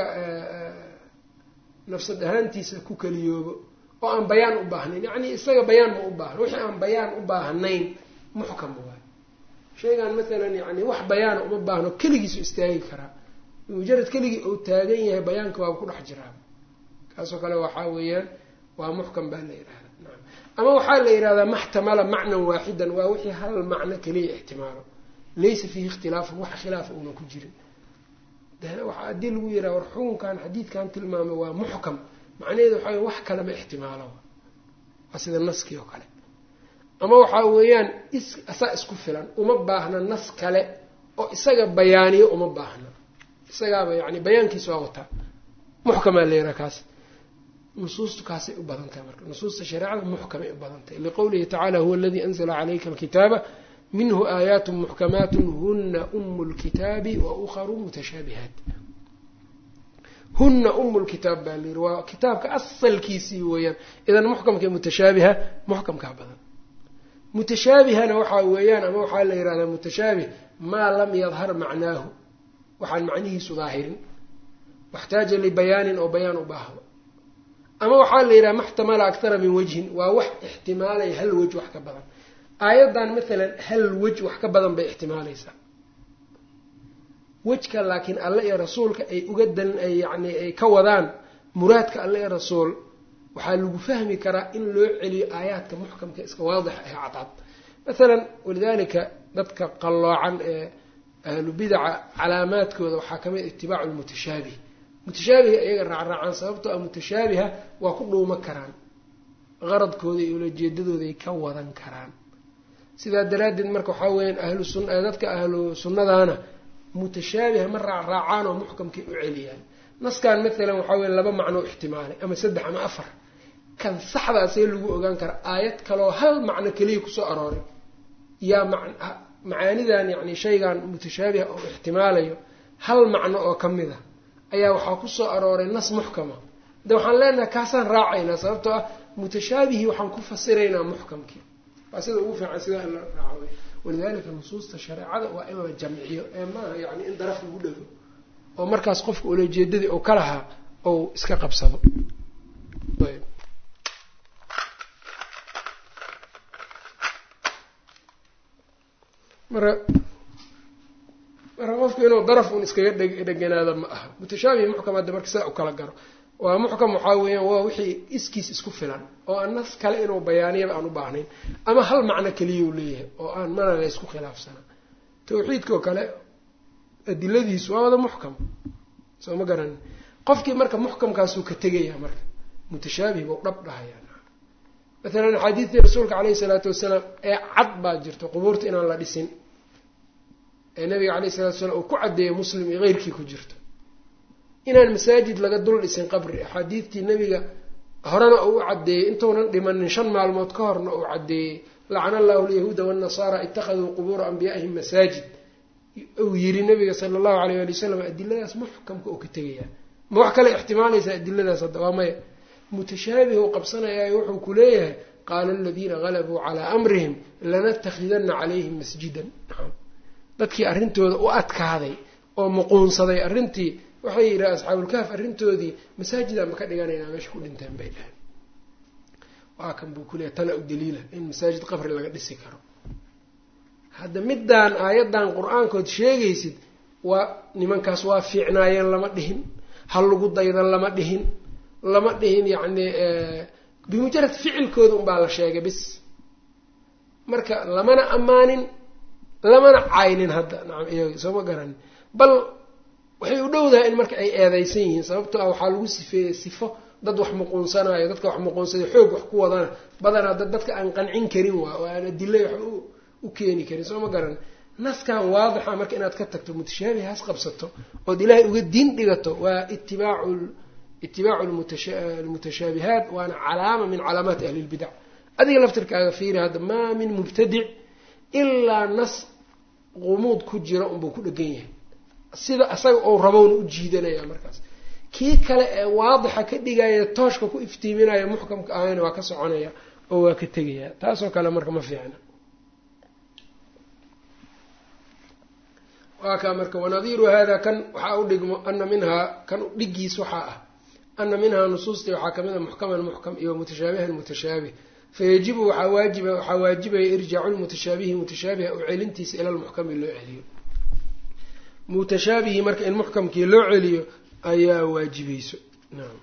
nafsad ahaantiisa ku keliyoobo oo aan bayaan u baahnayn yacni isaga bayaan ma u baahna wixii aan bayaan u baahnayn muxkam waay shaygan maalan yani wax bayaana uma baahno keligiisu istaagi karaa mujarad keligii uu taagan yahay bayaanka waaba ku dhex jiraa kaasoo kale waxaa weeyaan waa muxkam baa la yidhahda naam ama waxaa la yidhahdaa maxtamala macnan waaxidan waa wixii hal macno keliya ixtimaalo laysa fiihi ikhtilaafun wax khilaafa uuna ku jirin waxaa haddii lagu yidhaha war xukunkan xadiidkan tilmaamay waa muxkam macnaheedu waxaa wax kale ma ixtimaalo waa sida naskii oo kale ama waxaa weeyaan is asaa isku filan uma baahna nas kale oo isaga bayaaniyo uma baahna isagaaba yani bayaankiisa waa wataa muxkamaa la yidhaha kaas nusuustu kaasay u badan tahay marka nusuusta shareecada muxkamay u badan tahay liqowlihi tacala huwa aladii anzla calayka alkitaaba minhu aayaat muxkamaat huna umu lkitaabi wa ukharu mutashaabihaat huna umu lkitaab baa la yidhi waa kitaabka asalkiisii weeyaan idan muxkamka mutashaabiha muxkamkaa badan mutashaabihana waxaa weeyaan ama waxaa la yidhahdaa mutashaabih maa lam yadhar macnaahu waxaan macnihiisu daahirin waxtaaja libayaanin oo bayaan u baahdo ama waxaa la yidhaha maxtamala akthara min wajhin waa wax ixtimaalaya hal wej wax ka badan aayaddan maalan hal wej wax ka badan bay ixtimaalaysaa wejka laakiin alle iyo rasuulka ay uga dan ay yani ay ka wadaan muraadka alle iyo rasuul waxaa lagu fahmi karaa in loo celiyo aayaadka muxkamka iska waadix ee cadcad maalan walidaalika dadka qalloocan ee ahlu bidaca calaamaadkooda waxaa kamid itibaacu lmutashaabih mutashaabiha iyaga raacraacaan sababtoo a mutashaabiha waa ku dhuuma karaan qaradkooda iyo ulajeedadooday ka wadan karaan sidaa daraaddeed marka waxaa weyaan ahlu sun dadka ahlu sunnadaana mutashaabiha ma raacraacaan oo muxkamkay u celiyaan naskan maalan waxaa weye laba macno ixtimaalay ama saddex ama afar kan saxdaasee lagu ogaan kara aayad kaloo hal macno keliya kusoo arooray yaa macaanidan yacni shaygan mutashaabiha oo ixtimaalayo hal macno oo ka mid a ayaa waxaa kusoo arooray nas muxkama de waxaan leenahay kaasaan raacaynaa sababtoo ah mutashaabihii waxaan ku fasiraynaa muxkamkii waa sida ugu fiican sidaa in la raaco walidalika nusuusta shareecada waa in la jamciyo ee maaha yani in daraf lagu dhego oo markaas qofka ulajeedadii ou ka lahaa ou iska qabsado ayb marka marka qofku inuu daraf un iskaga dheganaado ma aha mutashaabihi muxkam hadda marka sidaa u kala garo waa muxkam waxaa weeyaan waa wixii iskiis isku filan oo aan nas kale inuu bayaaniyaba aan u baahnayn ama hal macno keliyau leeyahay oo aan mana la ysku khilaafsana tawxiidkao kale adiladiisu waa wada muxkam soo ma garanin qofkii marka muxkamkaasuu ka tegayaa marka mutashaabih bau dhab dhahayaa maalan axaadiidtii rasuulka caleyhi salaatu wasalaam ee cad baa jirto qubuurta inaan la dhisin ee nabiga caleyhi salatu wasalaam uu ku caddeeyo muslim iyo keyrkii ku jirto inaan masaajid laga dul dhisin qabri axaadiidtii nabiga horena uu u caddeeyey intuunan dhimanin shan maalmood ka horna uu caddeeyey lacana allahu alyahuuda waannasaara ittakhaduu qubuura anbiyaa'ihim masaajid uu yiri nabiga sala allahu alayh ali wasalam adiladaas muxkamka oo ka tegayaa ma wax kale ixtimaalaysa adiladaas hadda waa maya mutashaabih u qabsanayaa wuxuu ku leeyahay qaala aladiina galabuu calaa amrihim lanatakhidana calayhim masjidan dadkii arrintooda u adkaaday oo muquunsaday arrintii waxay yidhaha asxaabulkaaf arrintoodii masaajidaan ba ka dhiganaynaa meesha ku dhinteen bay dhahen waa kan buu kuleeyahy tana u daliila in masaajid qabri laga dhisi karo hadda middaan aayaddan qur-aankood sheegaysid waa nimankaas waa fiicnaayeen lama dhihin ha lagu daydan lama dhihin lama dhihin yacni bimujarad ficilkooda unbaa la sheegay bis marka lamana ammaanin lamana caynin hadda nacam iyaga soo ma garanin bal waxay u dhowdahay in marka ay eedeysan yihiin sababtoo ah waxaa lagu sifeeyey sifo dad wax muquunsanayo dadka wax muquunsaday xoog wax ku wadana badanaa dad dadka aan qancin karin waa oo aan adilay wax u keeni karin soo ma garan naskan waadixa marka inaad ka tagto mutashaabihaas qabsato ood ilaahay uga diin dhigato waa itibaacu itibaacu almutashaabihaat waana calaama min calaamaati ahli lbidac adiga laftirkaaga fiiri hadda maa min mubtadic ilaa nas qumuud ku jira unbuu ku dhegan yahay sida isaga ou rabowna u jiidanaya markaas kii kale ee waadixa ka dhigaya tooshka ku iftiiminaya muxkamka ahayna waa ka soconaya oo waa ka tegaya taasoo kale marka ma fiicna waa kaa marka wanadiiru hada kan waxaa u dhigmo ana minhaa kan dhigiis waxaa ah ana minhaa nusuustii waxaa kamid a muxkaman muxkam iyo mutashaabihan mutashaabih fayajibu waxaa waajiba waxaa waajibaya irjaacu lmutashaabihi mutashaabiha u celintiisa ila lmuxkami loo celiyo mutashaabihi marka in muxkamkii loo celiyo ayaa waajibayso naam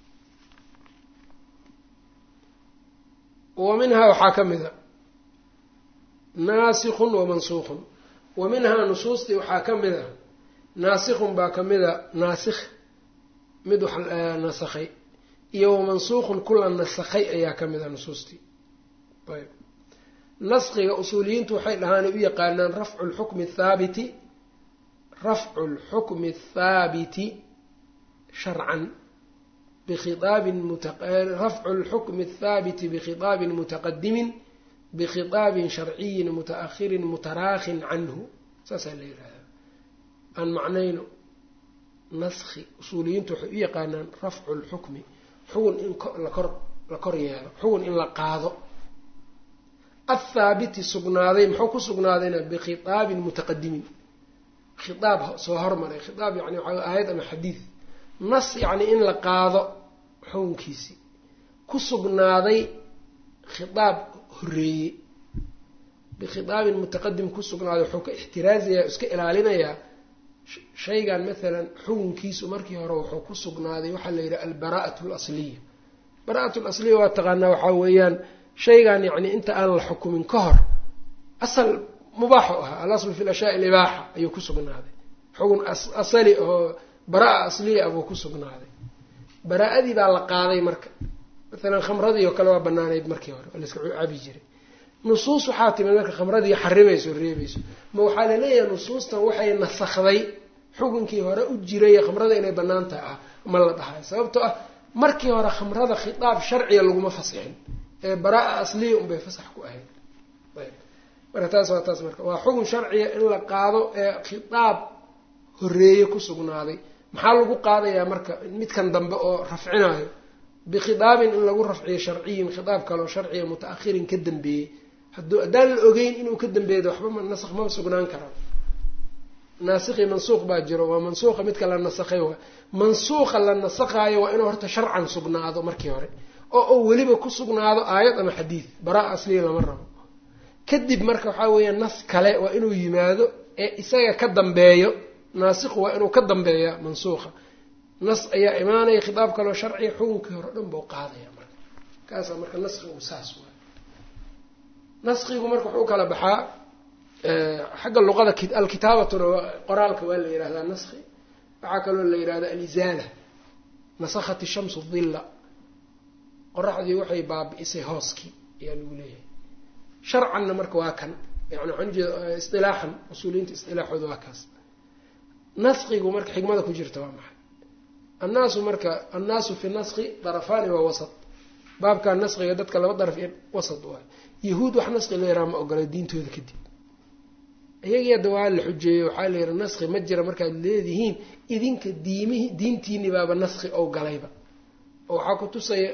wa minhaa waxaa ka mid a naasikun wa mansuuqun wa minhaa nusuustii waxaa ka mid a naasikun baa ka mid a naasikh mid wax nasakhay iyo wa mansuuqun kula nasakhay ayaa ka mid a nusuustii ayb naskiga usuuliyiintu waxay dhahaan u yaqaanaan rafcu lxukmi athaabiti rafcu lxukmi athaabiti sharcan bikhiaabin rafcu lxukmi athaabiti bikhiaabin mutaqadimin bikhiaabin sharciyin mutaahirin mutaraakhin canhu saasaa la yihahdaa aan macnayno naski usuuliyiintu waxay u yaqaanaan rafcu lxukmi xugun in lakor la kor yeelo xugun in la qaado athaabiti sugnaaday muxuu ku sugnaadayna bikhiaabin mutaqadimin khiaab soo hormaray khiaab yani waxaa aayad ama xadiid nas yacni in la qaado xukunkiisii ku sugnaaday khiaab horeeyey bikhiaabin mutaqadim ku sugnaaday wuxuu ka ixtiraazayaa iska ilaalinayaa shaygan maalan xukunkiisu markii hore wuxuu ku sugnaaday waxaa la yidhaha albaraa'at lasliya bara'at lasliya waa taqaanaa waxaa weeyaan shaygan yacni inta aan la xukumin ka hor asal mubaaxu ahaa alaslu fi lashyaai libaaxa ayuu ku sugnaaday xugun asali oo baraa asliya ah buu ku sugnaaday baraa-adii baa la qaaday marka maalan khamradii oo kale waa banaanayd markii hore oo layska cabi jiray nusuus waxaa timid marka khamradii xarimayso reebayso ma waxaa laleeyahay nusuustan waxay nasakday xukunkii hore u jiray khamrada inay bannaan tahay ah ma la dhahay sababtoo ah markii hore khamrada khitaab sharciga laguma fasixin ee baraa-a asliya unbay fasax ku ahayd ayb marka taas waa taas marka waa xukun sharciga in la qaado ee khitaab horeeye ku sugnaaday maxaa lagu qaadayaa marka midkan dambe oo rafcinayo bikhitaabin in lagu rafciyo sharciyin khitaab kaleo sharciga muta-ahirin ka dambeeyey hadduu haddaan la ogeyn inuu ka dambeeyo waxba nasakh mama sugnaan karaan naasikhi mansuuq baa jiro waa mansuuqa midka la nasakhay waa mansuuqa la nasakhayo waa inuu horta sharcan sugnaado markii hore oo uu weliba ku sugnaado aayad ama xadiid baraa asliya lama rabo kadib marka waxaa weeya nas kale waa inuu yimaado ee isaga ka dambeeyo naasikhu waa inuu ka dambeeya mansuuqa nas ayaa imaanaya khitaab kaleo sharciya xukunkii hore dhan buu qaadaya marka kaasaa marka naskigu saas waay naskigu marka wuxuu kala baxaa xagga luqada alkitaabatuna qoraalka waa la yihahdaa naski waxaa kaloo la yihahdaa alizaala nasakhat shamsu dilla qoraxdii waxay baabi'isay hooskii ayaa lagu leeyahay sharcanna marka waa kan yani waxaan ujeeda isilaaxan usuuliyiinta isilaaxooda waa kaas naskigu marka xikmada ku jirta waa maxay annaasu marka annaasu fi naski darafaani waa wasat baabkaa naskiga dadka laba daraf iyo wasat waay yahuud wax naski la yaraa ma ogola diintooda kadib iyagii hadda waa la xujeeyey waxaa la yihi naski ma jira markaad leedihiin idinka diimihi diintiini baaba naski ou galayba oo waxaa ku tusaya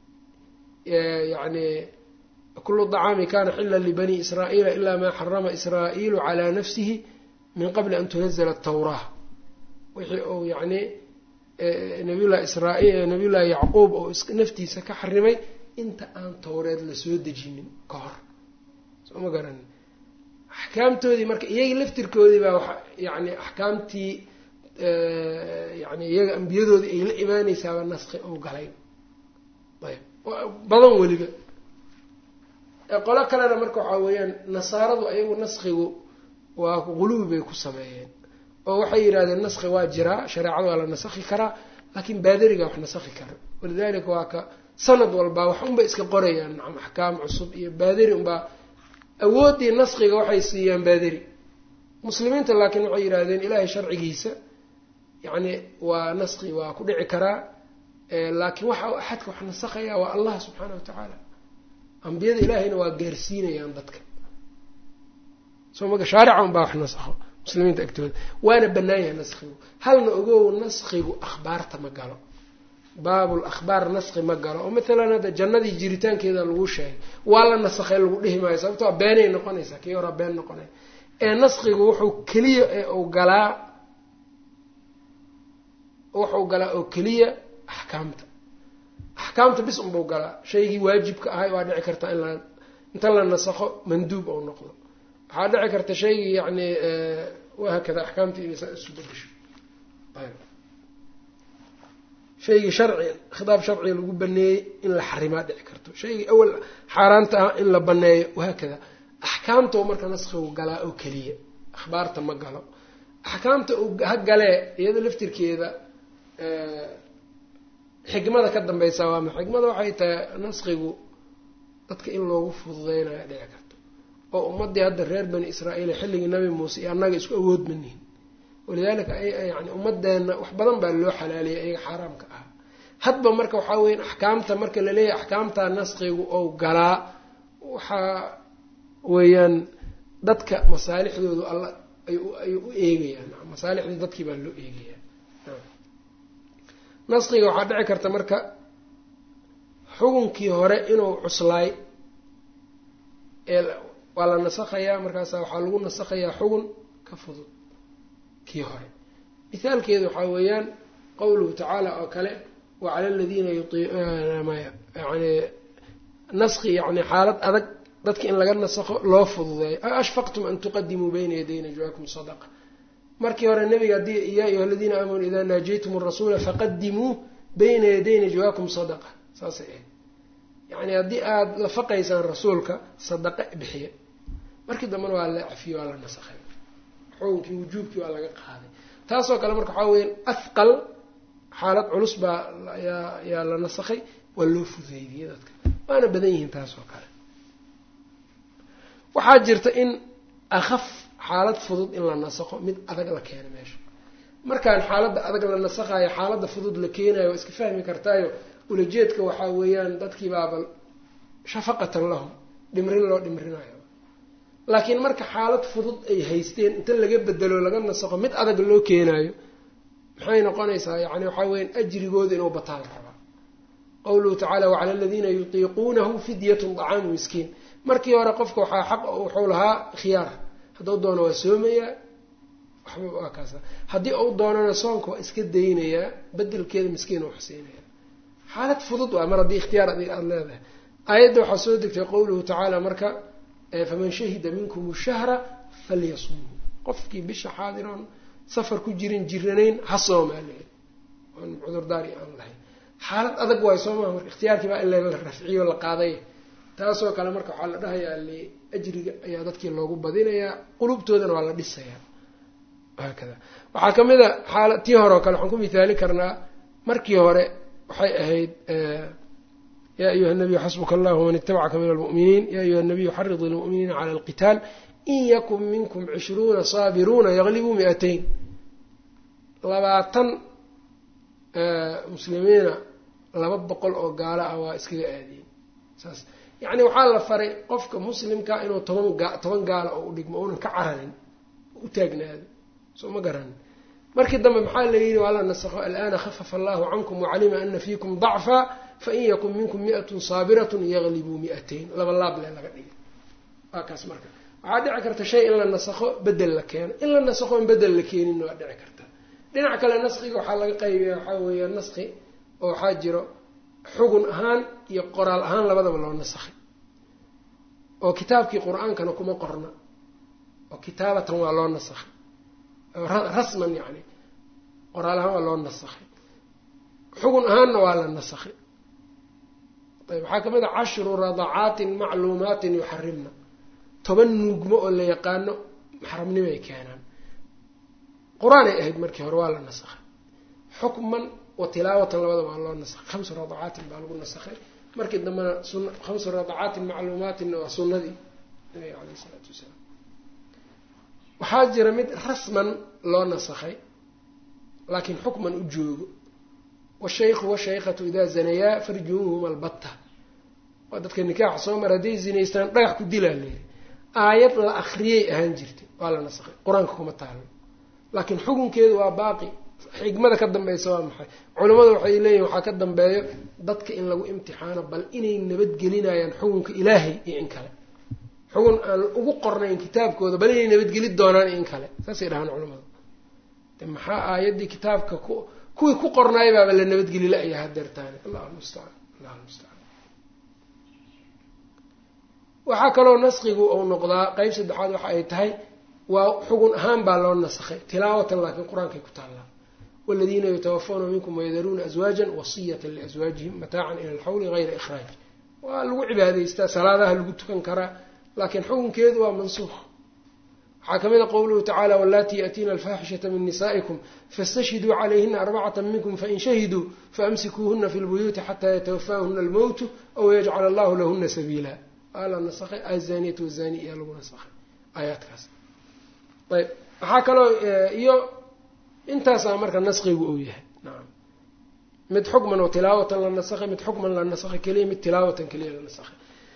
yani kulu dacaami kana xila libani israa'iila ilaa maa xarama israa'iilu calaa nafsihi min qabli an tunazla atawraa wixii uu yani nabiyullahi israa- nabiyullahi yacquub oo naftiisa ka xarimay inta aan towreed lasoo dejinin ka hor soo ma garanin axkaamtoodii marka iyagii laftirkoodii baa wa yani axkaamtii yani iyaga ambiyadoodii ay la imaaneysaaba naski ou galay ayb badan weliba qolo kalena marka waxaa weeyaan nasaaradu ayagu naskigu waa guluwi bay ku sameeyeen oo waxay yidhahdeen naski waa jiraa shareecada waa la nasakhi karaa laakiin baadariga wax nasakhi kara walidalika waa ka sanad walbaa wax unbay iska qorayaan nacam axkaam cusub iyo baadari unbaa awooddii naskiga waxay siiyaan baadari muslimiinta laakiin waxay yidhahdeen ilaahay sharcigiisa yacni waa naski waa ku dhici karaa laakiin waxa axadka wax nasakhaya waa allah subxaana wa tacaala ambiyada ilaahayna waa gaarsiinayaan dadka soo maga shaarica unbaa wax nasakho muslimiinta agtooda waana bannaan yahay naskigu halna ogow naskigu akhbaarta ma galo baabul akhbaar naski ma galo oo mathalan hadda jannadii jiritaankeeda lagu sheegay waa la nasakhay lagu dhihi maayo sababto a beenay noqonaysaa kii horaa been noqonay ee naskigu wuxuu keliya ee uu galaa wuxuu galaa oo keliya axkaamta axkaamta bis unbuu galaa shaygii waajibka ahay waa dhici karta in la inta la nasakho manduub ou noqdo waxaa dhici karta shaygii yani wahaakada axkaamtii inay saa isu bedesho shaygii sharci khitaab sharciga lagu baneeyey in la xarimaa dhici karto shaygii awal xaaraanta ah in la baneeyo wahaakada axkaamta marka naskigu galaa oo keliya akhbaarta ma galo axkaamta ha galee iyada laftirkeeda xikmada ka dambeysa waa ma xikmada waxay tahay naskigu dadka in loogu fududeynayo dhici karto oo ummadii hadda reer bani israa'iil xilligii nabi muuse iyo annaga isku awood manihin walidaalika yani ummadeenna wax badan baa loo xalaaliyay ayaga xaaraamka ah hadba marka waxaa weya axkaamta marka laleeyahay axkaamta naskigu ou galaa waxaa weeyaan dadka masaalixdoodu alla ay u eegayaan masaalixdii dadkii baa loo eegaya naskiga waxaa dhici karta marka xukunkii hore inuu cuslaay ee waa la nasakhayaa markaasa waxaa lagu nasakhayaa xugun ka fudud kii hore mithaalkeedu waxaa weeyaan qowluhu tacaala oo kale wa cala aladiina yani naski yani xaalad adag dadka in laga nasakho loo fududeeyo ashfaqtum an tuqadimuu bayna yaday najwaakum sadaqa markii hore nebiga haddii yaa ayuha aladiina aamanuu idaa naajaytum arasuula faqadimuu bayna yaday najwaakum sadaqa saasay ahayd yacni haddii aada la faqaysaan rasuulka sadaqa bixiya markii dambena waa la cafiye waa la nasakhay xukunkii wujuubkii waa laga qaaday taasoo kale marka waxaa weya afqal xaalad culus baa yaa yaa la nasakhay waa loo fudeydiyey dadka waana badan yihiin taasoo kale waxaa jirta in akhaf xaalad fudud in la nasakho mid adag la keeno meesha markaan xaaladda adag la nasakhayo xaaladda fudud la keenayo waa iska fahmi kartaayo ulajeedka waxaa weeyaan dadkii baaba shafaqatan lahum dhimrin loo dhimrinayo laakiin marka xaalad fudud ay haysteen inta laga bedelo laga nasakho mid adag loo keenayo maxay noqonaysaa yani waxaa weyan ajrigooda inuu bataan rabaa qawluhu tacaala wacala aladiina yutiiquunahu fidyatun dacaamu miskiin markii hore qofka waxaa xaq wuxuu lahaa khiyaar hadduu doono waa soomayaa waxba waa kaasa haddii uu doonana soonka waa iska daynayaa bedelkeeda miskiin u xuseynaya xaalad fudud waa mar haddii ikhtiyaar adiga aada leedahay aayadda waxaa soo degtay qowluhu tacaala marka faman shahida minkum shahra falyasumhu qofkii bisha xaadiroon safar ku jirin jiranayn ha soomaa leeyahy oon cudurdaari aan lahayn xaalad adag waay soo maha marka ikhtiyaarkii baa in la rafciyo la qaaday taasoo kale marka waxaa la dhahayaa li ajriga ayaa dadkii loogu badinayaa qulubtoodana waa la dhisayaa haakada waxaa ka mid a xaala tii hore oo kale waxaan ku mithaali karnaa markii hore waxay ahayd ya ayuha nabiyu xasbuka allah waman itabacaka min almu'miniin ya ayuha nabiyu xarid ilmu'miniina cala alqitaal in yakun minkum cishruuna saabiruuna yaglibuu mi-atayn labaatan muslimiina laba boqol oo gaalo ah waa iskaga aadiyeen saas yacni waxaa la faray qofka muslimka inuu toban gaa toban gaalo oo u dhigmo uunan ka cararin u taagnaado soo ma garanin markii dambe maxaa la yidhi waa la nasakho alana khafafa allahu cankum wacalima ana fiikum dacfa fain yakun minkum mi'atun saabiratun yaglibuu mi-atayn laba laab le laga dhigay waa kaas marka waxaa dhici karta shay in la nasakho bedel la keeno in la nasakho in bedel la keeninna waa dhici karta dhinac kale naskiga waxaa laga qaybiya waxaa weeya naski oo waxaa jiro xugun ahaan iyo qoraal ahaan labadaba loo nasakhay oo kitaabkii qur-aankana kuma qorna oo kitaabatan waa loo nasakhay rasman yacni qoraal ahaan waa loo nasakhay xugun ahaanna waa la nasakhay ayb waxaa kamid a cashru radacaatin macluumaatin yuxarimna toban nuugmo oo la yaqaano maxramnimay keenaan qur-aanay ahayd markii hore waa la nasakhay xukman wa tilaawatan labada waa loo nasakhay khamsu radacaatin baa lagu nasakhay markii dambena sun khamsu radacaatin macluumaatinna waa sunnadii nabiga caleyh isalaatu wasalaam waxaa jira mid rasman loo nasakhay laakiin xukman u joogo washaykhu washaykhatu idaa zanayaa farjuuhum albatta waa dadka nikaaxa soo mar hadday zinaystaan dhagax ku dilaa layidhi aayad la akriyay ahaan jirtay waa la nasakhay qur-aanka kuma taalo laakiin xukunkeedu waa baaqi xigmada ka dambeysa waa maxay culimmadu waxay leeyihin waxaa ka dambeeyo dadka in lagu imtixaano bal inay nabadgelinayaan xukunka ilaahay iyo in kale xugun aan ugu qornayn kitaabkooda bal inay nabadgeli doonaan iyo in kale saasay dhahaan culimmadu de maxaa aayaddii kitaabka ku kuwii ku qornaay baaba la nabadgeli la-ya hadeertaani allahu lmustacaan allahu lmustacaan waxaa kaloo naskigu uu noqdaa qeyb saddexaad waxa ay tahay waa xugun ahaan baa loo nasakhay tilaawatan laakiin qur-aankay ku taallaa waladiina yatawafauna minkum wayadaruuna aswaajan wasiyatan liaswaajihim mataacan ila alxawli hayra ikhraaj waa lagu cibaadaystaa salaadaha lagu tukan karaa laakiin xukunkeedu waa mansuuq waxaa ka mid a qowluhu tacala walaati yaatiina alfaaxishata min nisaa'ikum fastashhiduu calayhina arbacata minkum fain shahiduu faamsikuuhuna fi lbuyuuti xataa yatawafaahuna almowtu aw yajcala allahu lahuna sabiila waa la nasakhay azaniyatu wazani iyaa lagu nasakhay aayaadkaas ayb waxaa kaloo iyo intaasaa marka naskigu uu yahay nacam mid xukman oo tilaawatan la nasakhay mid xukman la nasakhay keliya mid tilaawatan keliya la nasakhay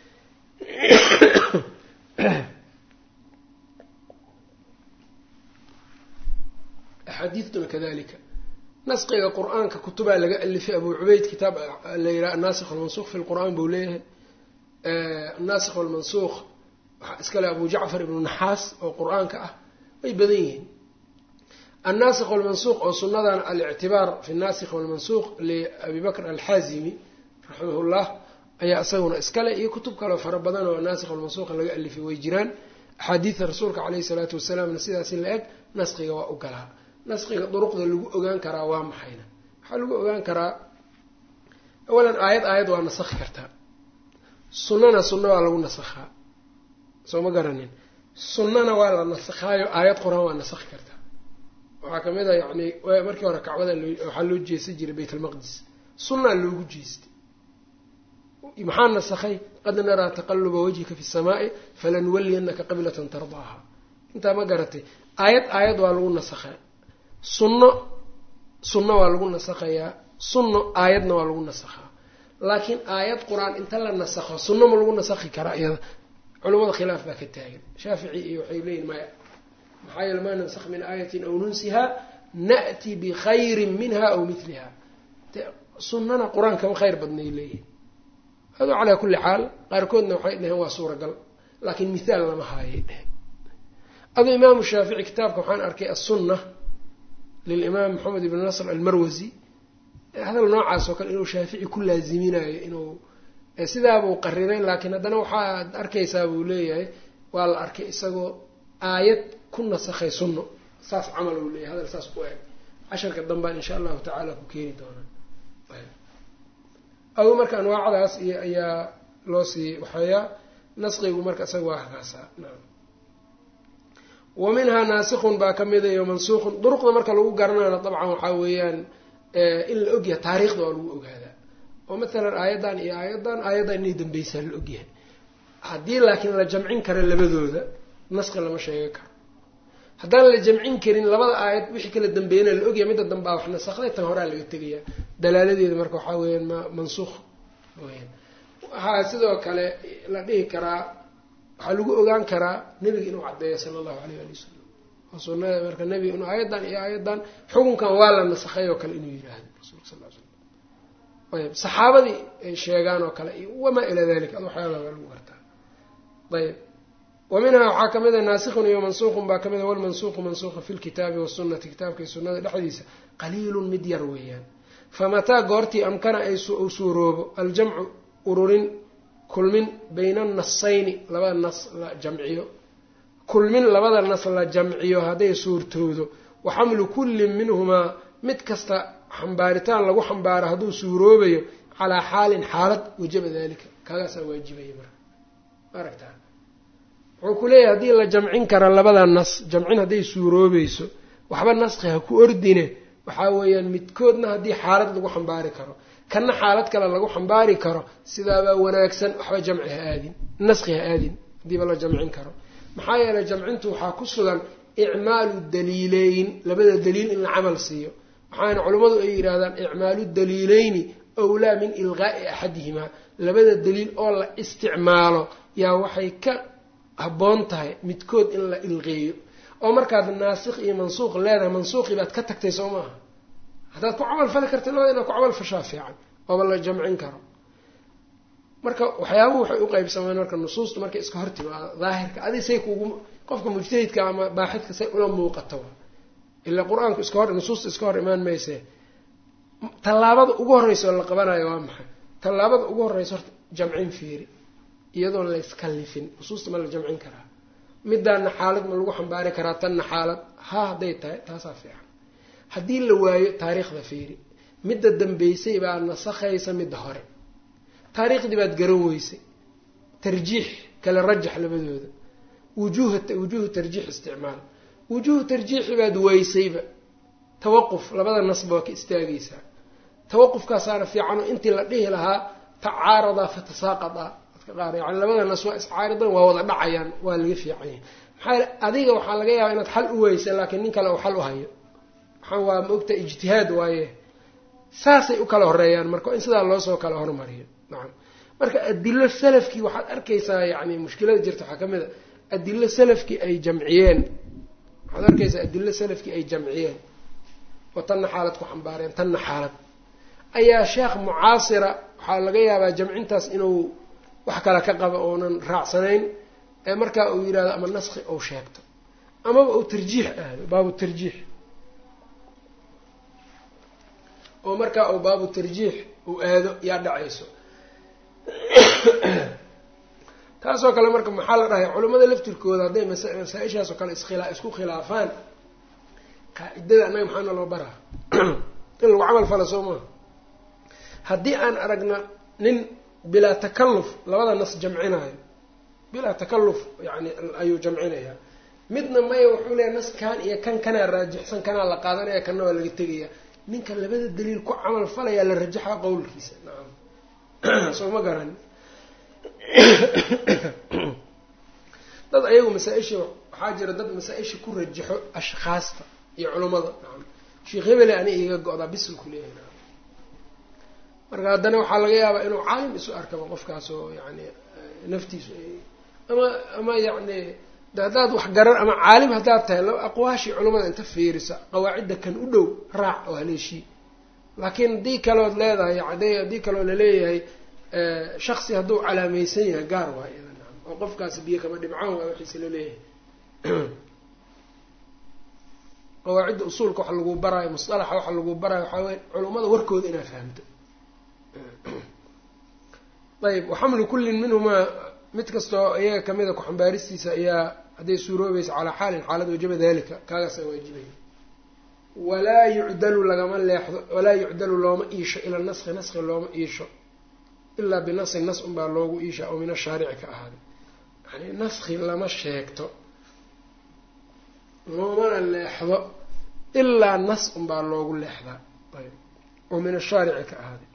axaadiidtuna kadalika naskiga qur-aanka kutubaa laga alifay abu cubeyd kitaab la yidhaha anaasikh almansuuq fi lqur'aan buu leeyahay anaasikh walmansuuq waxaa iskale abu jacfar ibnu naxaas oo qur-aanka ah way badan yihiin annaasikh walmansuuq oo sunadan alictibaar fi naasikh walmansuuq liabi bakr alxaazimi raximah llah ayaa isaguna iskale iyo kutub kaleo fara badan oo naasikh walmansuuqa laga alifay way jiraan axaadiida rasuulka caleyhi salaatu wasalaamna sidaasi la eg naskiga waa u galaa naskiga duruqda lagu ogaan karaa waa maxayna waxaa lagu ogaan karaa awalan aayad aayad waa nasakhi kartaa sunnana sunna waa lagu nasakhaa soo ma garanin sunnana waa la nasakhaayo aayad qur-aan waa nasakhi kartaa waxaa kamid a yani markii hore kacbada waxaa loo jeesan jiray bayt almaqdis sunnaa loogu jeestay maxaa nasakhay qad naraa taqaluba wajhika fi samaa'i falanuwaliyanaka qiblatan tardaaha intaa ma garatay aayad aayad waa lagu nasakhaa sunno sunno waa lagu nasakhayaa sunno aayadna waa lagu nasakhaa laakiin aayad qur-aan inta la nasakho sunno ma lagu nasakhi karaa iyada culamada khilaaf baa ka taagan shaafici iyo waxay leeyihin maya maxaa yeele maa nansakh min aayatin aw nunsihaa na'ti bikhayrin minha aw miliha sunnana qur-aan kama khayr badnay leeyihin ado calaa kulli xaal qaarkoodna waxay dhaheen waa suuragal laakiin mithaal lama haayay dheheen ado imaamu shaafici kitaabka waxaan arkay assunna lilimaam maxamed ibn nasr almarwasi hadal noocaas oo kale inuu shaafici ku laaziminayo inuu sidaabuu qariray laakiin haddana waxaad arkaysaa buu leeyahay waa la arkay isagoo aayad ku nasakhay sunno saas camal uu leeyahay hadal saas ku eg casharka dambaan insha allahu tacaala ku keeni doonaa adu marka anwaacdaas iyo ayaa loo sii waxeeyaa nasqigu marka isaga waa kaasaa naam wa minhaa naasikun baa ka mida iyo mansuuqun duruqda marka lagu garanayna dabcan waxaa weeyaan in la ogyahay taariikhda waa lagu ogaadaa oo matalan aayaddan iyo aayaddan aayaddan inay dambeysaa la ogyahay haddii laakiin la jamcin karo labadooda naski lama sheega karo haddaan la jamcin karin labada aayad wixii kala dambeeyana la ogyahay midda dambaa wax nasakday tan horaa laga tegaya dalaaladeeda marka waxaa weeyaan ma mansuuq weyaan waxaa sidoo kale la dhihi karaa waxaa lagu ogaan karaa nebiga inuu caddeeyo sala allahu alayh ali wasalam oo sunada marka nebiga inuu aayaddan iyo aayaddan xukunkan waa la nasakhay oo kale inuu yidhaahdo rasulka sal l slam ayb saxaabadii ay sheegaan oo kale iyo wamaa ilaa dalika ad waxyaabaa baa lagu gartaa ayb wa minhaa waxaa ka mid a naasikun iyo mansuuqun baa ka mid a walmansuuqu mansuuqa fi lkitaabi wasunati kitaabka iyo sunnada dhexdiisa qaliilun mid yar weeyaan famataa goortii amkana ay u suuroobo aljamcu ururin kulmin bayna annasayni labada nas la jamciyo kulmin labada nas la jamciyo hadday suurtoodo wa xamlu kullin minhumaa mid kasta xambaaritaan lagu xambaaro hadduu suuroobayo calaa xaalin xaalad wajaba dalika kaagaasaa waajibaya marka maaragtaa wuxuu ku leeyahay haddii la jamcin kara labada nas jamcin hadday suuroobayso waxba naski ha ku ordine waxaa weeyaan midkoodna haddii xaalad lagu xambaari karo kana xaalad kale lagu xambaari karo sidaabaa wanaagsan waxba jamci ha aadin naski ha aadin haddiiba la jamcin karo maxaa yeelay jamcintu waxaa ku sugan icmaalu daliileyn labada daliil in la camal siiyo waxaana culimmadu ay yidhaahdaan icmaalu daliileyni awlaa min ilqaa'i axadihimaa labada daliil oo la isticmaalo yaa waxay ka habboon tahay midkood in la ilqeeyo oo markaad naasikh iyo mansuuq leedahay mansuuqii baad ka tagtay soo maaha haddaad ku camal fali karta labada inaad ku camal fashaa fiican ooba la jamcin karo marka waxyaabuhu waxay u qeybsamaan marka nusuustu markay iska hor timaado daahirka adi say kugu qofka mujtahidka ama baaxidka say ula muuqato ilaa qur-aanku iska hor nusuusta iska hor imaan mayse tallaabada ugu horreysa oo la qabanayo waa maxay tallaabada ugu horreysa horta jamcin fiiri iyadoon la iskallifin nusuusta ma la jamcin karaa midaana xaalad ma lagu xambaari karaa tanna xaalad ha hadday tahay taasaa fiican haddii la waayo taariikhda fiiri midda dambeysay baa nasakhaysa midda hore taariikhdii baad garan weysay tarjiix kala rajax labadooda wujuuha wujuuhu tarjiix isticmaal wujuuhu tarjiixi baad weysayba tawaquf labada nasba waa ka istaagaysaa tawaqufkaasaana fiicanoo intii la dhihi lahaa tacaaradaa fatasaaqadaa dadka qaar yani labada nas waa iscaaridan waa wada dhacayaan waa laga fiican yahay maxaa yele adiga waxaa laga yaabaa inaad xal u weysa laakiin nin kale uu xal u hayo waxaan waa maogta ijtihaad waaye saasay u kala horeeyaan marka in sidaa loosoo kala hormariyo nacam marka adilo salafkii waxaad arkaysaa yani mushkilada jirta waxaa ka mid a adilo salafkii ay jamciyeen waxaad arkaysaa adilo salafkii ay jamciyeen oo tanna xaalad ku xambaareen tanna xaalad ayaa sheekh mucaasira waxaa laga yaabaa jamcintaas inuu wax kale ka qabo oonan raacsanayn ee markaa uu yidhahdo ama naski ou sheegto amaba uu tarjiix aado baabu tarjiix oo markaa uu baabu tarjiix uu aado yaa dhacayso taasoo kale marka maxaa la dhahay culimmada laftirkooda hadday masaa-ishaas oo kale iskhilaa isku khilaafaan qaacidada annaga maxaana loo baraa in lagu camal fala soo maaha haddii aan aragna nin bilaa takalluf labada nas jamcinaayo bilaa takalluf yani ayuu jamcinayaa midna maya wuxuu leeyahy nas kan iyo kan kanaa raajixsan kanaa la qaadanaya kanna waa laga tegaya ninka labada daliil ku camal falayaa la rajaxaa qowlkiisa nacam soo ma garan dad ayagu masaa-isha waxaa jira dad masaa-isha ku rajaxo ashkhaasta iyo culummada nacam sheekh hebele ani iga go-daa bisul ku leeyahay nacam marka haddana waxaa laga yaabaa inuu caalim isu arkaba qofkaas oo yani naftiisu ama ama yacni de haddaad wax garan ama caalim haddaad tahay laba aqwaashii culimmada inta fiirisa qawaacidda kan u dhow raac oo haleeshii laakiin haddii kalood leedahay ade haddii kaloo laleeyahay shaksi hadduu calaamaysan yahay gaar waa iyada nacam oo qofkaasi biyo kama dhibcaan waa wixiisa laleeyahay qawaacidda usuulka waxa lagu baraayo musalaxa waxa lagu baraayo waxaa wey culummada warkooda inaad fahamto ayb waxamlu kullin minhumaa mid kastoo iyaga kamida ku-xambaaristiisa ayaa hadday suuroobaysa calaa xaalin xaalad wajaba dalika kaagaasaa waajibaya walaa yucdalu lagama leexdo walaa yucdalu looma iisho ila naski naski looma iisho ilaa binasin nas unbaa loogu iisha oo min ashaarici ka ahaaday yani naski lama sheegto loomana leexdo ilaa nas unbaa loogu leexdaa ayb oo min ashaarici ka ahaaday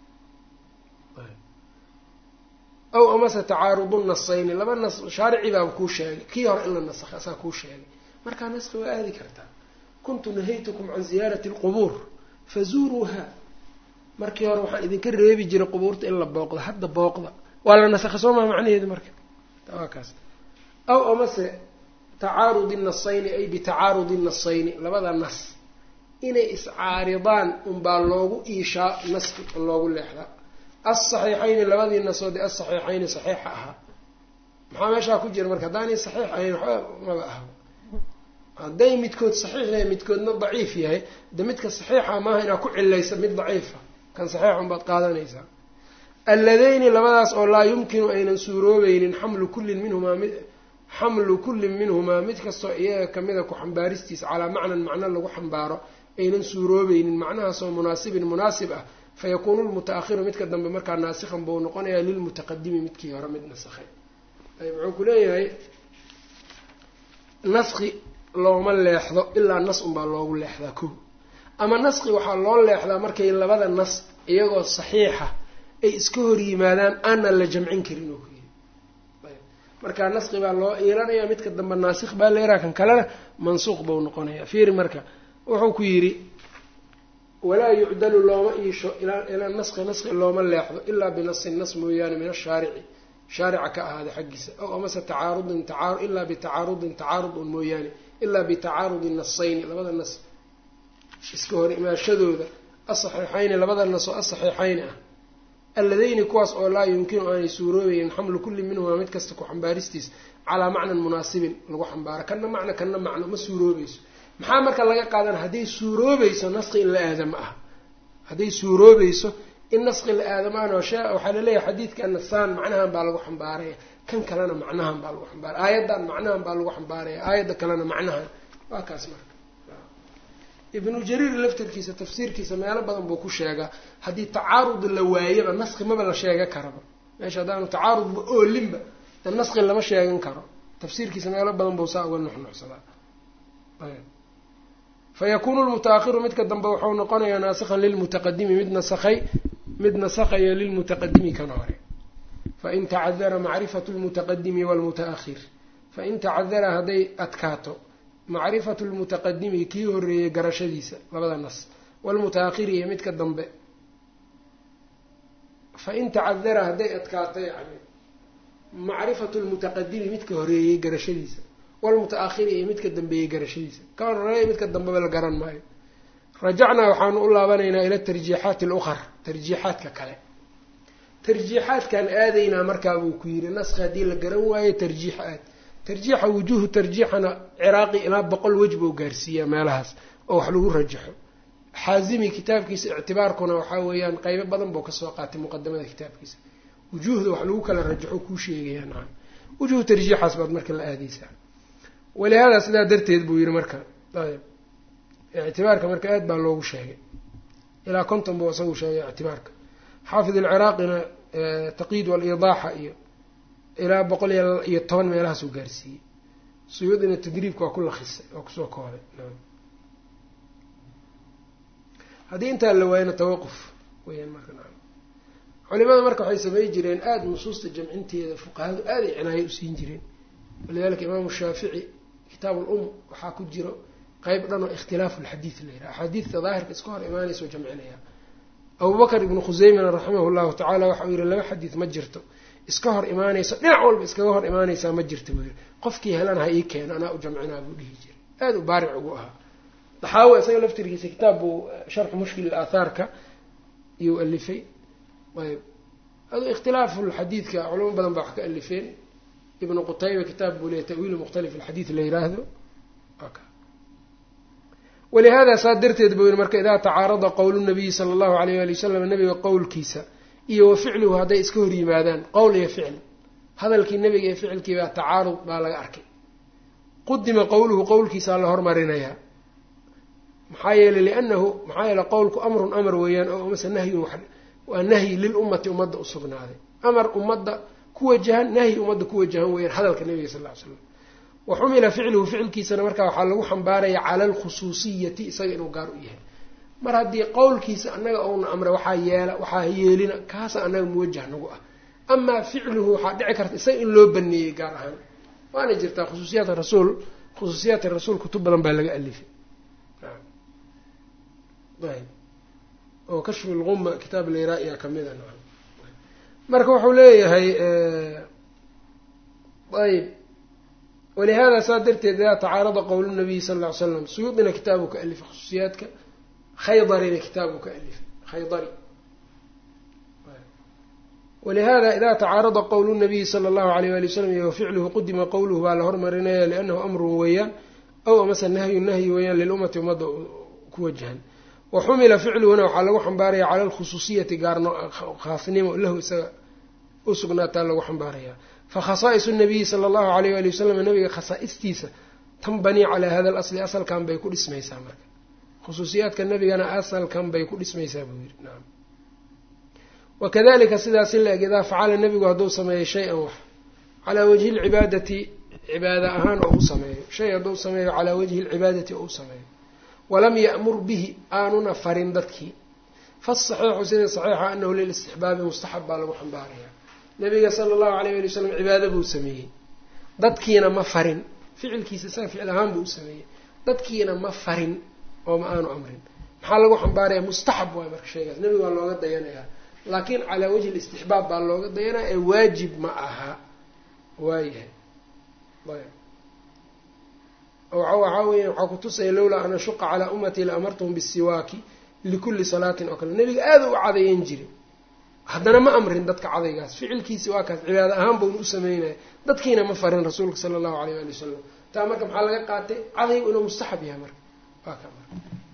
aw amase tacaarudu nasayni laba nas shaarici baaba kuu sheegay kii hore in la nasakha asaa kuu sheegay markaa naski waa aadi kartaa kuntu nahaytukum can ziyaarati alqubuur fazuuruuha markii hore waxaan idinka reebi jiray qubuurta in la booqdo hadda booqda waa la nasakha soo maa macnaheedu marka waa kaas aw amase tacaarudi nasayni ay bitacaarudi nasayni labada nas inay iscaaridaan unbaa loogu iishaa naski loogu leexdaa asaxiixayni labadii nasood ee asaxiixayni saxiixa ahaa maxaa meeshaa ku jira marka haddaanay saxiix ahayn waxba maba aha hadday midkood saxiix yahay midkoodna daciif yahay de midka saxiixa maaha inaad ku cilaysa mid daciifa kan saxiixa unbaad qaadanaysaa alladeyni labadaas oo laa yumkinu aynan suuroobeynin xamlu kullin minhumaa mid xamlu kullin minhumaa mid kastoo iyaga kamida ku xambaaristiisa calaa macnan macno lagu xambaaro aynan suuroobeynin macnahaasoo munaasibin munaasib ah fayakuunu lmuta-ahiru midka dambe markaa naasikhan buu noqonayaa lilmutaqadimi midkii hore mid nasakhay ayb wuxuu ku leeyahay naski looma leexdo ilaa nas unbaa loogu leexdaa ko ama naski waxaa loo leexdaa markay labada nas iyagoo saxiixa ay iska hor yimaadaan aanan la jamcin karin oo kuyiri ayb markaa naski baa loo iilanayaa midka dambe naasikh baa leeraa kan kalena mansuuq buu noqonayaa fiiri marka wuxuu ku yidhi walaa yucdalu looma iisho ilaa naski naski looma leexdo ilaa binasin nas mooyaane min ashaarici shaarica ka ahaaday xaggiisa ow amase tacaarudin ilaa bitacaarudin tacaarud un mooyaane ilaa bitacaarudi nasayni labada nas iska hor imaashadooda asaxiixayni labada nas oo asaxiixayni ah alladeyni kuwaas oo laa yumkinu aanay suuroobaynin xamlu kulli minhumaa mid kasta ku xambaaristiis calaa macnan munaasibin lagu xambaaro kana macno kana macno ma suuroobayso maxaa marka laga qaadana hadday suuroobayso naski in la aadama ah hadday suuroobayso in naski la aadamaan oo shee waxaa laleeyahay xadiidka nasaan macnahan baa lagu xambaaraya kan kalena macnahan baa lagu xambaaraya aayaddan macnahan baa lagu xambaaraya aayadda kalena macnahan waa kaas marka ibnu jariir laftarkiisa tafsiirkiisa meelo badan buu ku sheegaa haddii tacaarud la waayaba naski maba la sheega karaba meesha haddaanu tacaarudba oolinba de naski lama sheegan karo tafsiirkiisa meelo badan buu saa uga nuxnuxsadaa fayakuunu lmuta-ahiru midka dambe wuxuu noqonayaa naasikhan lilmutaqadimi mid nasakhay mid nasakhayo lilmutaqadimi kan hore fain tacadara macrifatu lmutaqadimi waalmuta-ahir fain tacadara hadday adkaato macrifatu lmutaqadimi kii horeeyey garashadiisa labada nas waalmuta-ahiri iyo midka dambe fain tacadara hadday adkaato yani macrifatu lmutaqadimi midka horeeyey garashadiisa walmuta-ahiri iyo midka dambeeyey garashadiisa ka horeeya midka dambeba la garan maayo rajacnaa waxaanu u laabanaynaa ila tarjiixaati alukhar tarjiixaadka kale tarjiixaadkan aadaynaa markaa buu ku yidhi naski haddii la garan waayo tarjiix aad tarjiixa wujuuhu tarjiixana ciraaqi ilaa boqol wej buu gaarsiiyaa meelahaas oo wax lagu rajaxo xaazimi kitaabkiisa ictibaarkuna waxaa weeyaan qeybo badan buu kasoo qaatay muqadamada kitaabkiisa wujuuhda wax lagu kala rajaxo kuu sheegayaa nacam wujuuhu tarjiixaas baad marka la aadaysaa walihaada sidaa darteed buu yihi marka ayb ictibaarka marka aad baa loogu sheegay ilaa konton buu isagu sheegay ictibaarka xaafid alciraaqina taqyiid waliidaaxa iyo ilaa boqol iyo toban meelahaasuu gaarsiiyey suyuudina tadriibka waa ku lakisay waa kusoo koobay haddii intaa la waayana tawaquf weyaan marka culimada marka waxay samey jireen aada nusuusta jamcinteeda fuqahadu aaday cinaayo usiin jireen walidalika imaamu shaafici kitaab ulum waxaa ku jiro qeyb dhan oo ikhtilaafu lxadiid la yidhaha axaadiidta daahirka iska hor imaanaysa oo jamcinaya abubakr ibnu khuseymana raximahu llahu tacala waxa uu yihi laba xadiid ma jirto iska hor imaanayso dhinac walba iskaga hor imaanaysaa ma jirta buu yihi qofkii helan ha ii keeno anaa u jamcinaa buu dhihi jiray aada u baaric ugu ahaa daxaawi isaga laftirkiisa kitaab buu sharxu mushkil aathaarka iyuu alifay ayb adu ikhtilaafu lxadiidka culamo badan baa wax ka alifeen ibnu qutayba kitaab buu leeya tawiilu mukhtalif alxadiid la yiraahdo walihada saa darteed buu yihi marka idaa tacaarada qowlu nabiyi sala allahu alayh ali wasalam nabiga qowlkiisa iyo wa ficluhu hadday iska hor yimaadaan qowl iyo ficli hadalkii nabiga iyo ficilkii baa tacaarud baa laga arkay qudima qowluhu qowlkiisaa la hormarinayaa maxaa yeeley liannahu maxaa yeele qowlku amrun amar weeyaan oo mase nahyun waa nahyi lilummati ummadda usugnaaday amar ummadda ku wajahan nahyi ummadda ku wajahan weeyaan hadalka nabiga sal ly slam wa xumila ficluhu ficilkiisana markaa waxaa lagu xambaaraya cala alkhusuusiyati isaga inuu gaar u yahay mar haddii qowlkiisa annaga ouna amre waxaa yeela waxaa yeelina kaasa annaga muwajah nagu ah amaa ficluhu waxaa dhici karta isaga in loo baneeyey gaar ahaan waana jirtaa khusuusiyaat rasuul khusuusiyaat rasuul kutub badan baa laga alifay ayb oo kashfu lguma kitaab layraa-iya kamida nacam marka wuxuu leeyahay ayb walihada saa darteed idaa tacaarada qowlu nabiyi sala lla ly slam suyuudina kitaabu ka alifay khusuusiyaadka khaydarina kitaabu ka alifay khaydari walihada ida tacaarada qowlu nabiyi sala allahu alayh wali wasalam iyo ficluhu qudima qowluhu baa la hormarinaya liannahu amrun weeyaan aw amase nahyu nahyi weeyaan lilummati ummadda ku wajahan wa xumila ficluhuna waxaa lagu xambaaraya cala alkhusuusiyati gaarno khaasnimo lahu isaga u sugnaataa lagu xambaaraya fa khasaaisu nabiyi sala allahu alayh wali wasalam nabiga khasaa'istiisa tanbanii calaa hada alasli asalkan bay ku dhismaysaa marka khusuusiyaadka nabigana asalkan bay ku dhismaysaa buu yiri nacam wakadalika sidaas in la-eg idaa facala nebigu hadduu sameeyo shay-an wax calaa wajhi lcibaadati cibaada ahaan oo u sameeyo shay hadduu sameeyo calaa wajhi lcibaadati oo u sameeyo walam ya'mur bihi aanuna farin dadkii fasaxiixu sida saxiixa anahu lilistixbaabi mustaxab baa lagu xambaarayaa nabiga sala allahu alayh ali wasalam cibaado buu sameeyey dadkiina ma farin ficilkiisa isaga ficil ahaan buu u sameeyey dadkiina ma farin oo ma aanu amrin maxaa lagu xambaaraya mustaxab waay marka sheegaas nebiga waa looga dayanayaa laakiin calaa wajhi listixbaab baa looga dayanaya ee waajib ma aha waayahay ayb waxaa weya waxaa kutusaya lowlaa an ashuqa calaa ummatii la amartuhum bisiwaaki likulli salaatin oo kale nebiga aada u cadayan jiray haddana ma amrin dadka cadaygaas ficilkiisi waa kaas cibaado ahaan bauna u sameynaya dadkiina ma farin rasuulka sala allahu alayh ali wasalam taa marka maxaa laga qaatay cadaygu inuu mustaxab yahay marka waa ka marka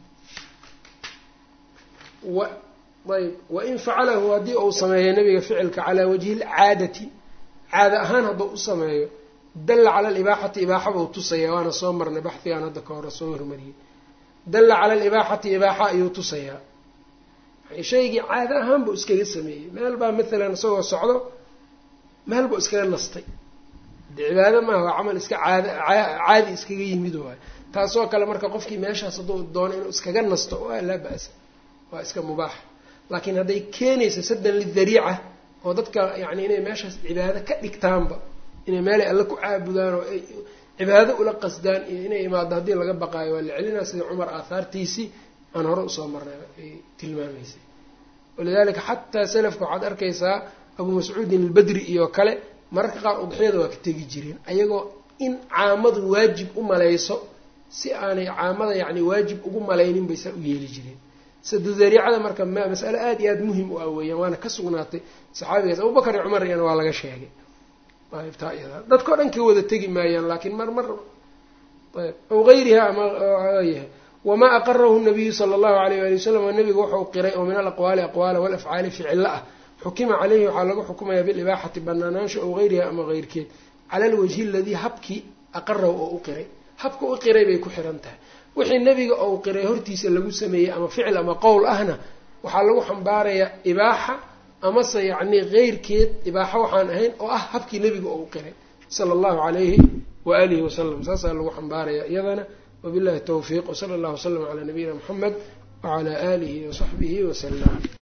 ayb wain facalahu haddii uu sameeyo nabiga ficilka calaa wajhi lcaadati caada ahaan hadduu u sameeyo dalla cala alibaaxati ibaaxabuu tusaya waana soo marnay baxdigaan hadda ka hore soo hormariyey dalla cala alibaaxati ibaaxa ayuu tusayaa shaygii caada ahaan buu iskaga sameeyey meel baa maalan isagoo socdo meel buu iskaga nastay de cibaado maaha waa camal iska caad caadi iskaga yimid waay taasoo kale marka qofkii meeshaas hadduu doono inuu iskaga nasto waa laa ba-sa waa iska mubaax laakiin hadday keenaysa saddan lidariica oo dadka yacni inay meeshaas cibaado ka dhigtaanba inay meelay alle ku caabudaan oo ay cibaado ula qasdaan iyo inay imaado haddii laga baqaayo waa la celinaa sida cumar aahaartiisii aan hore usoo marnay ay tilmaamaysay walidaalika xataa salafka waxaad arkaysaa abuu mascuudin albadri iyo kale mararka qaar udxiyada waa ka tegi jireen ayagoo in caamadu waajib u malayso si aanay caamada yacni waajib ugu malaynin bay saa u yeeli jireen sadudariicada marka masale aada iyo aada muhim u ah weeyaan waana ka sugnaatay saxaabigaas abubakar iyo cumar iyana waa laga sheegay taa iyada dadkao dhan ka wada tegi maayaan laakiin mar mar ayb aw gayriha ama yahay wamaa aqarahu nabiyu sala allahu alayh wali wasalam nabigu wuxuu qiray oo min alaqwaali aqwaala walafcaali ficilla ah xukima caleyhi waxaa lagu xukumayaa bilibaaxati banaanaansha ow gayriha ama keyrkeed cala alwajhi aladii habkii aqarahu oo u qiray habka u qiray bay ku xiran tahay wixii nebiga ou qiray hortiisa lagu sameeyey ama ficil ama qowl ahna waxaa lagu xambaarayaa ibaaxa amase yacni keyrkeed ibaaxo waxaan ahayn oo ah habkii nebiga ou qiray sala allahu calayhi wa alihi wasalam saasaa lagu xambaaraya iyadana wabillahi towfiiq wsala allahu wasalam calaa nabiyina muxamed wacalaa aalihi wasaxbihi wasalam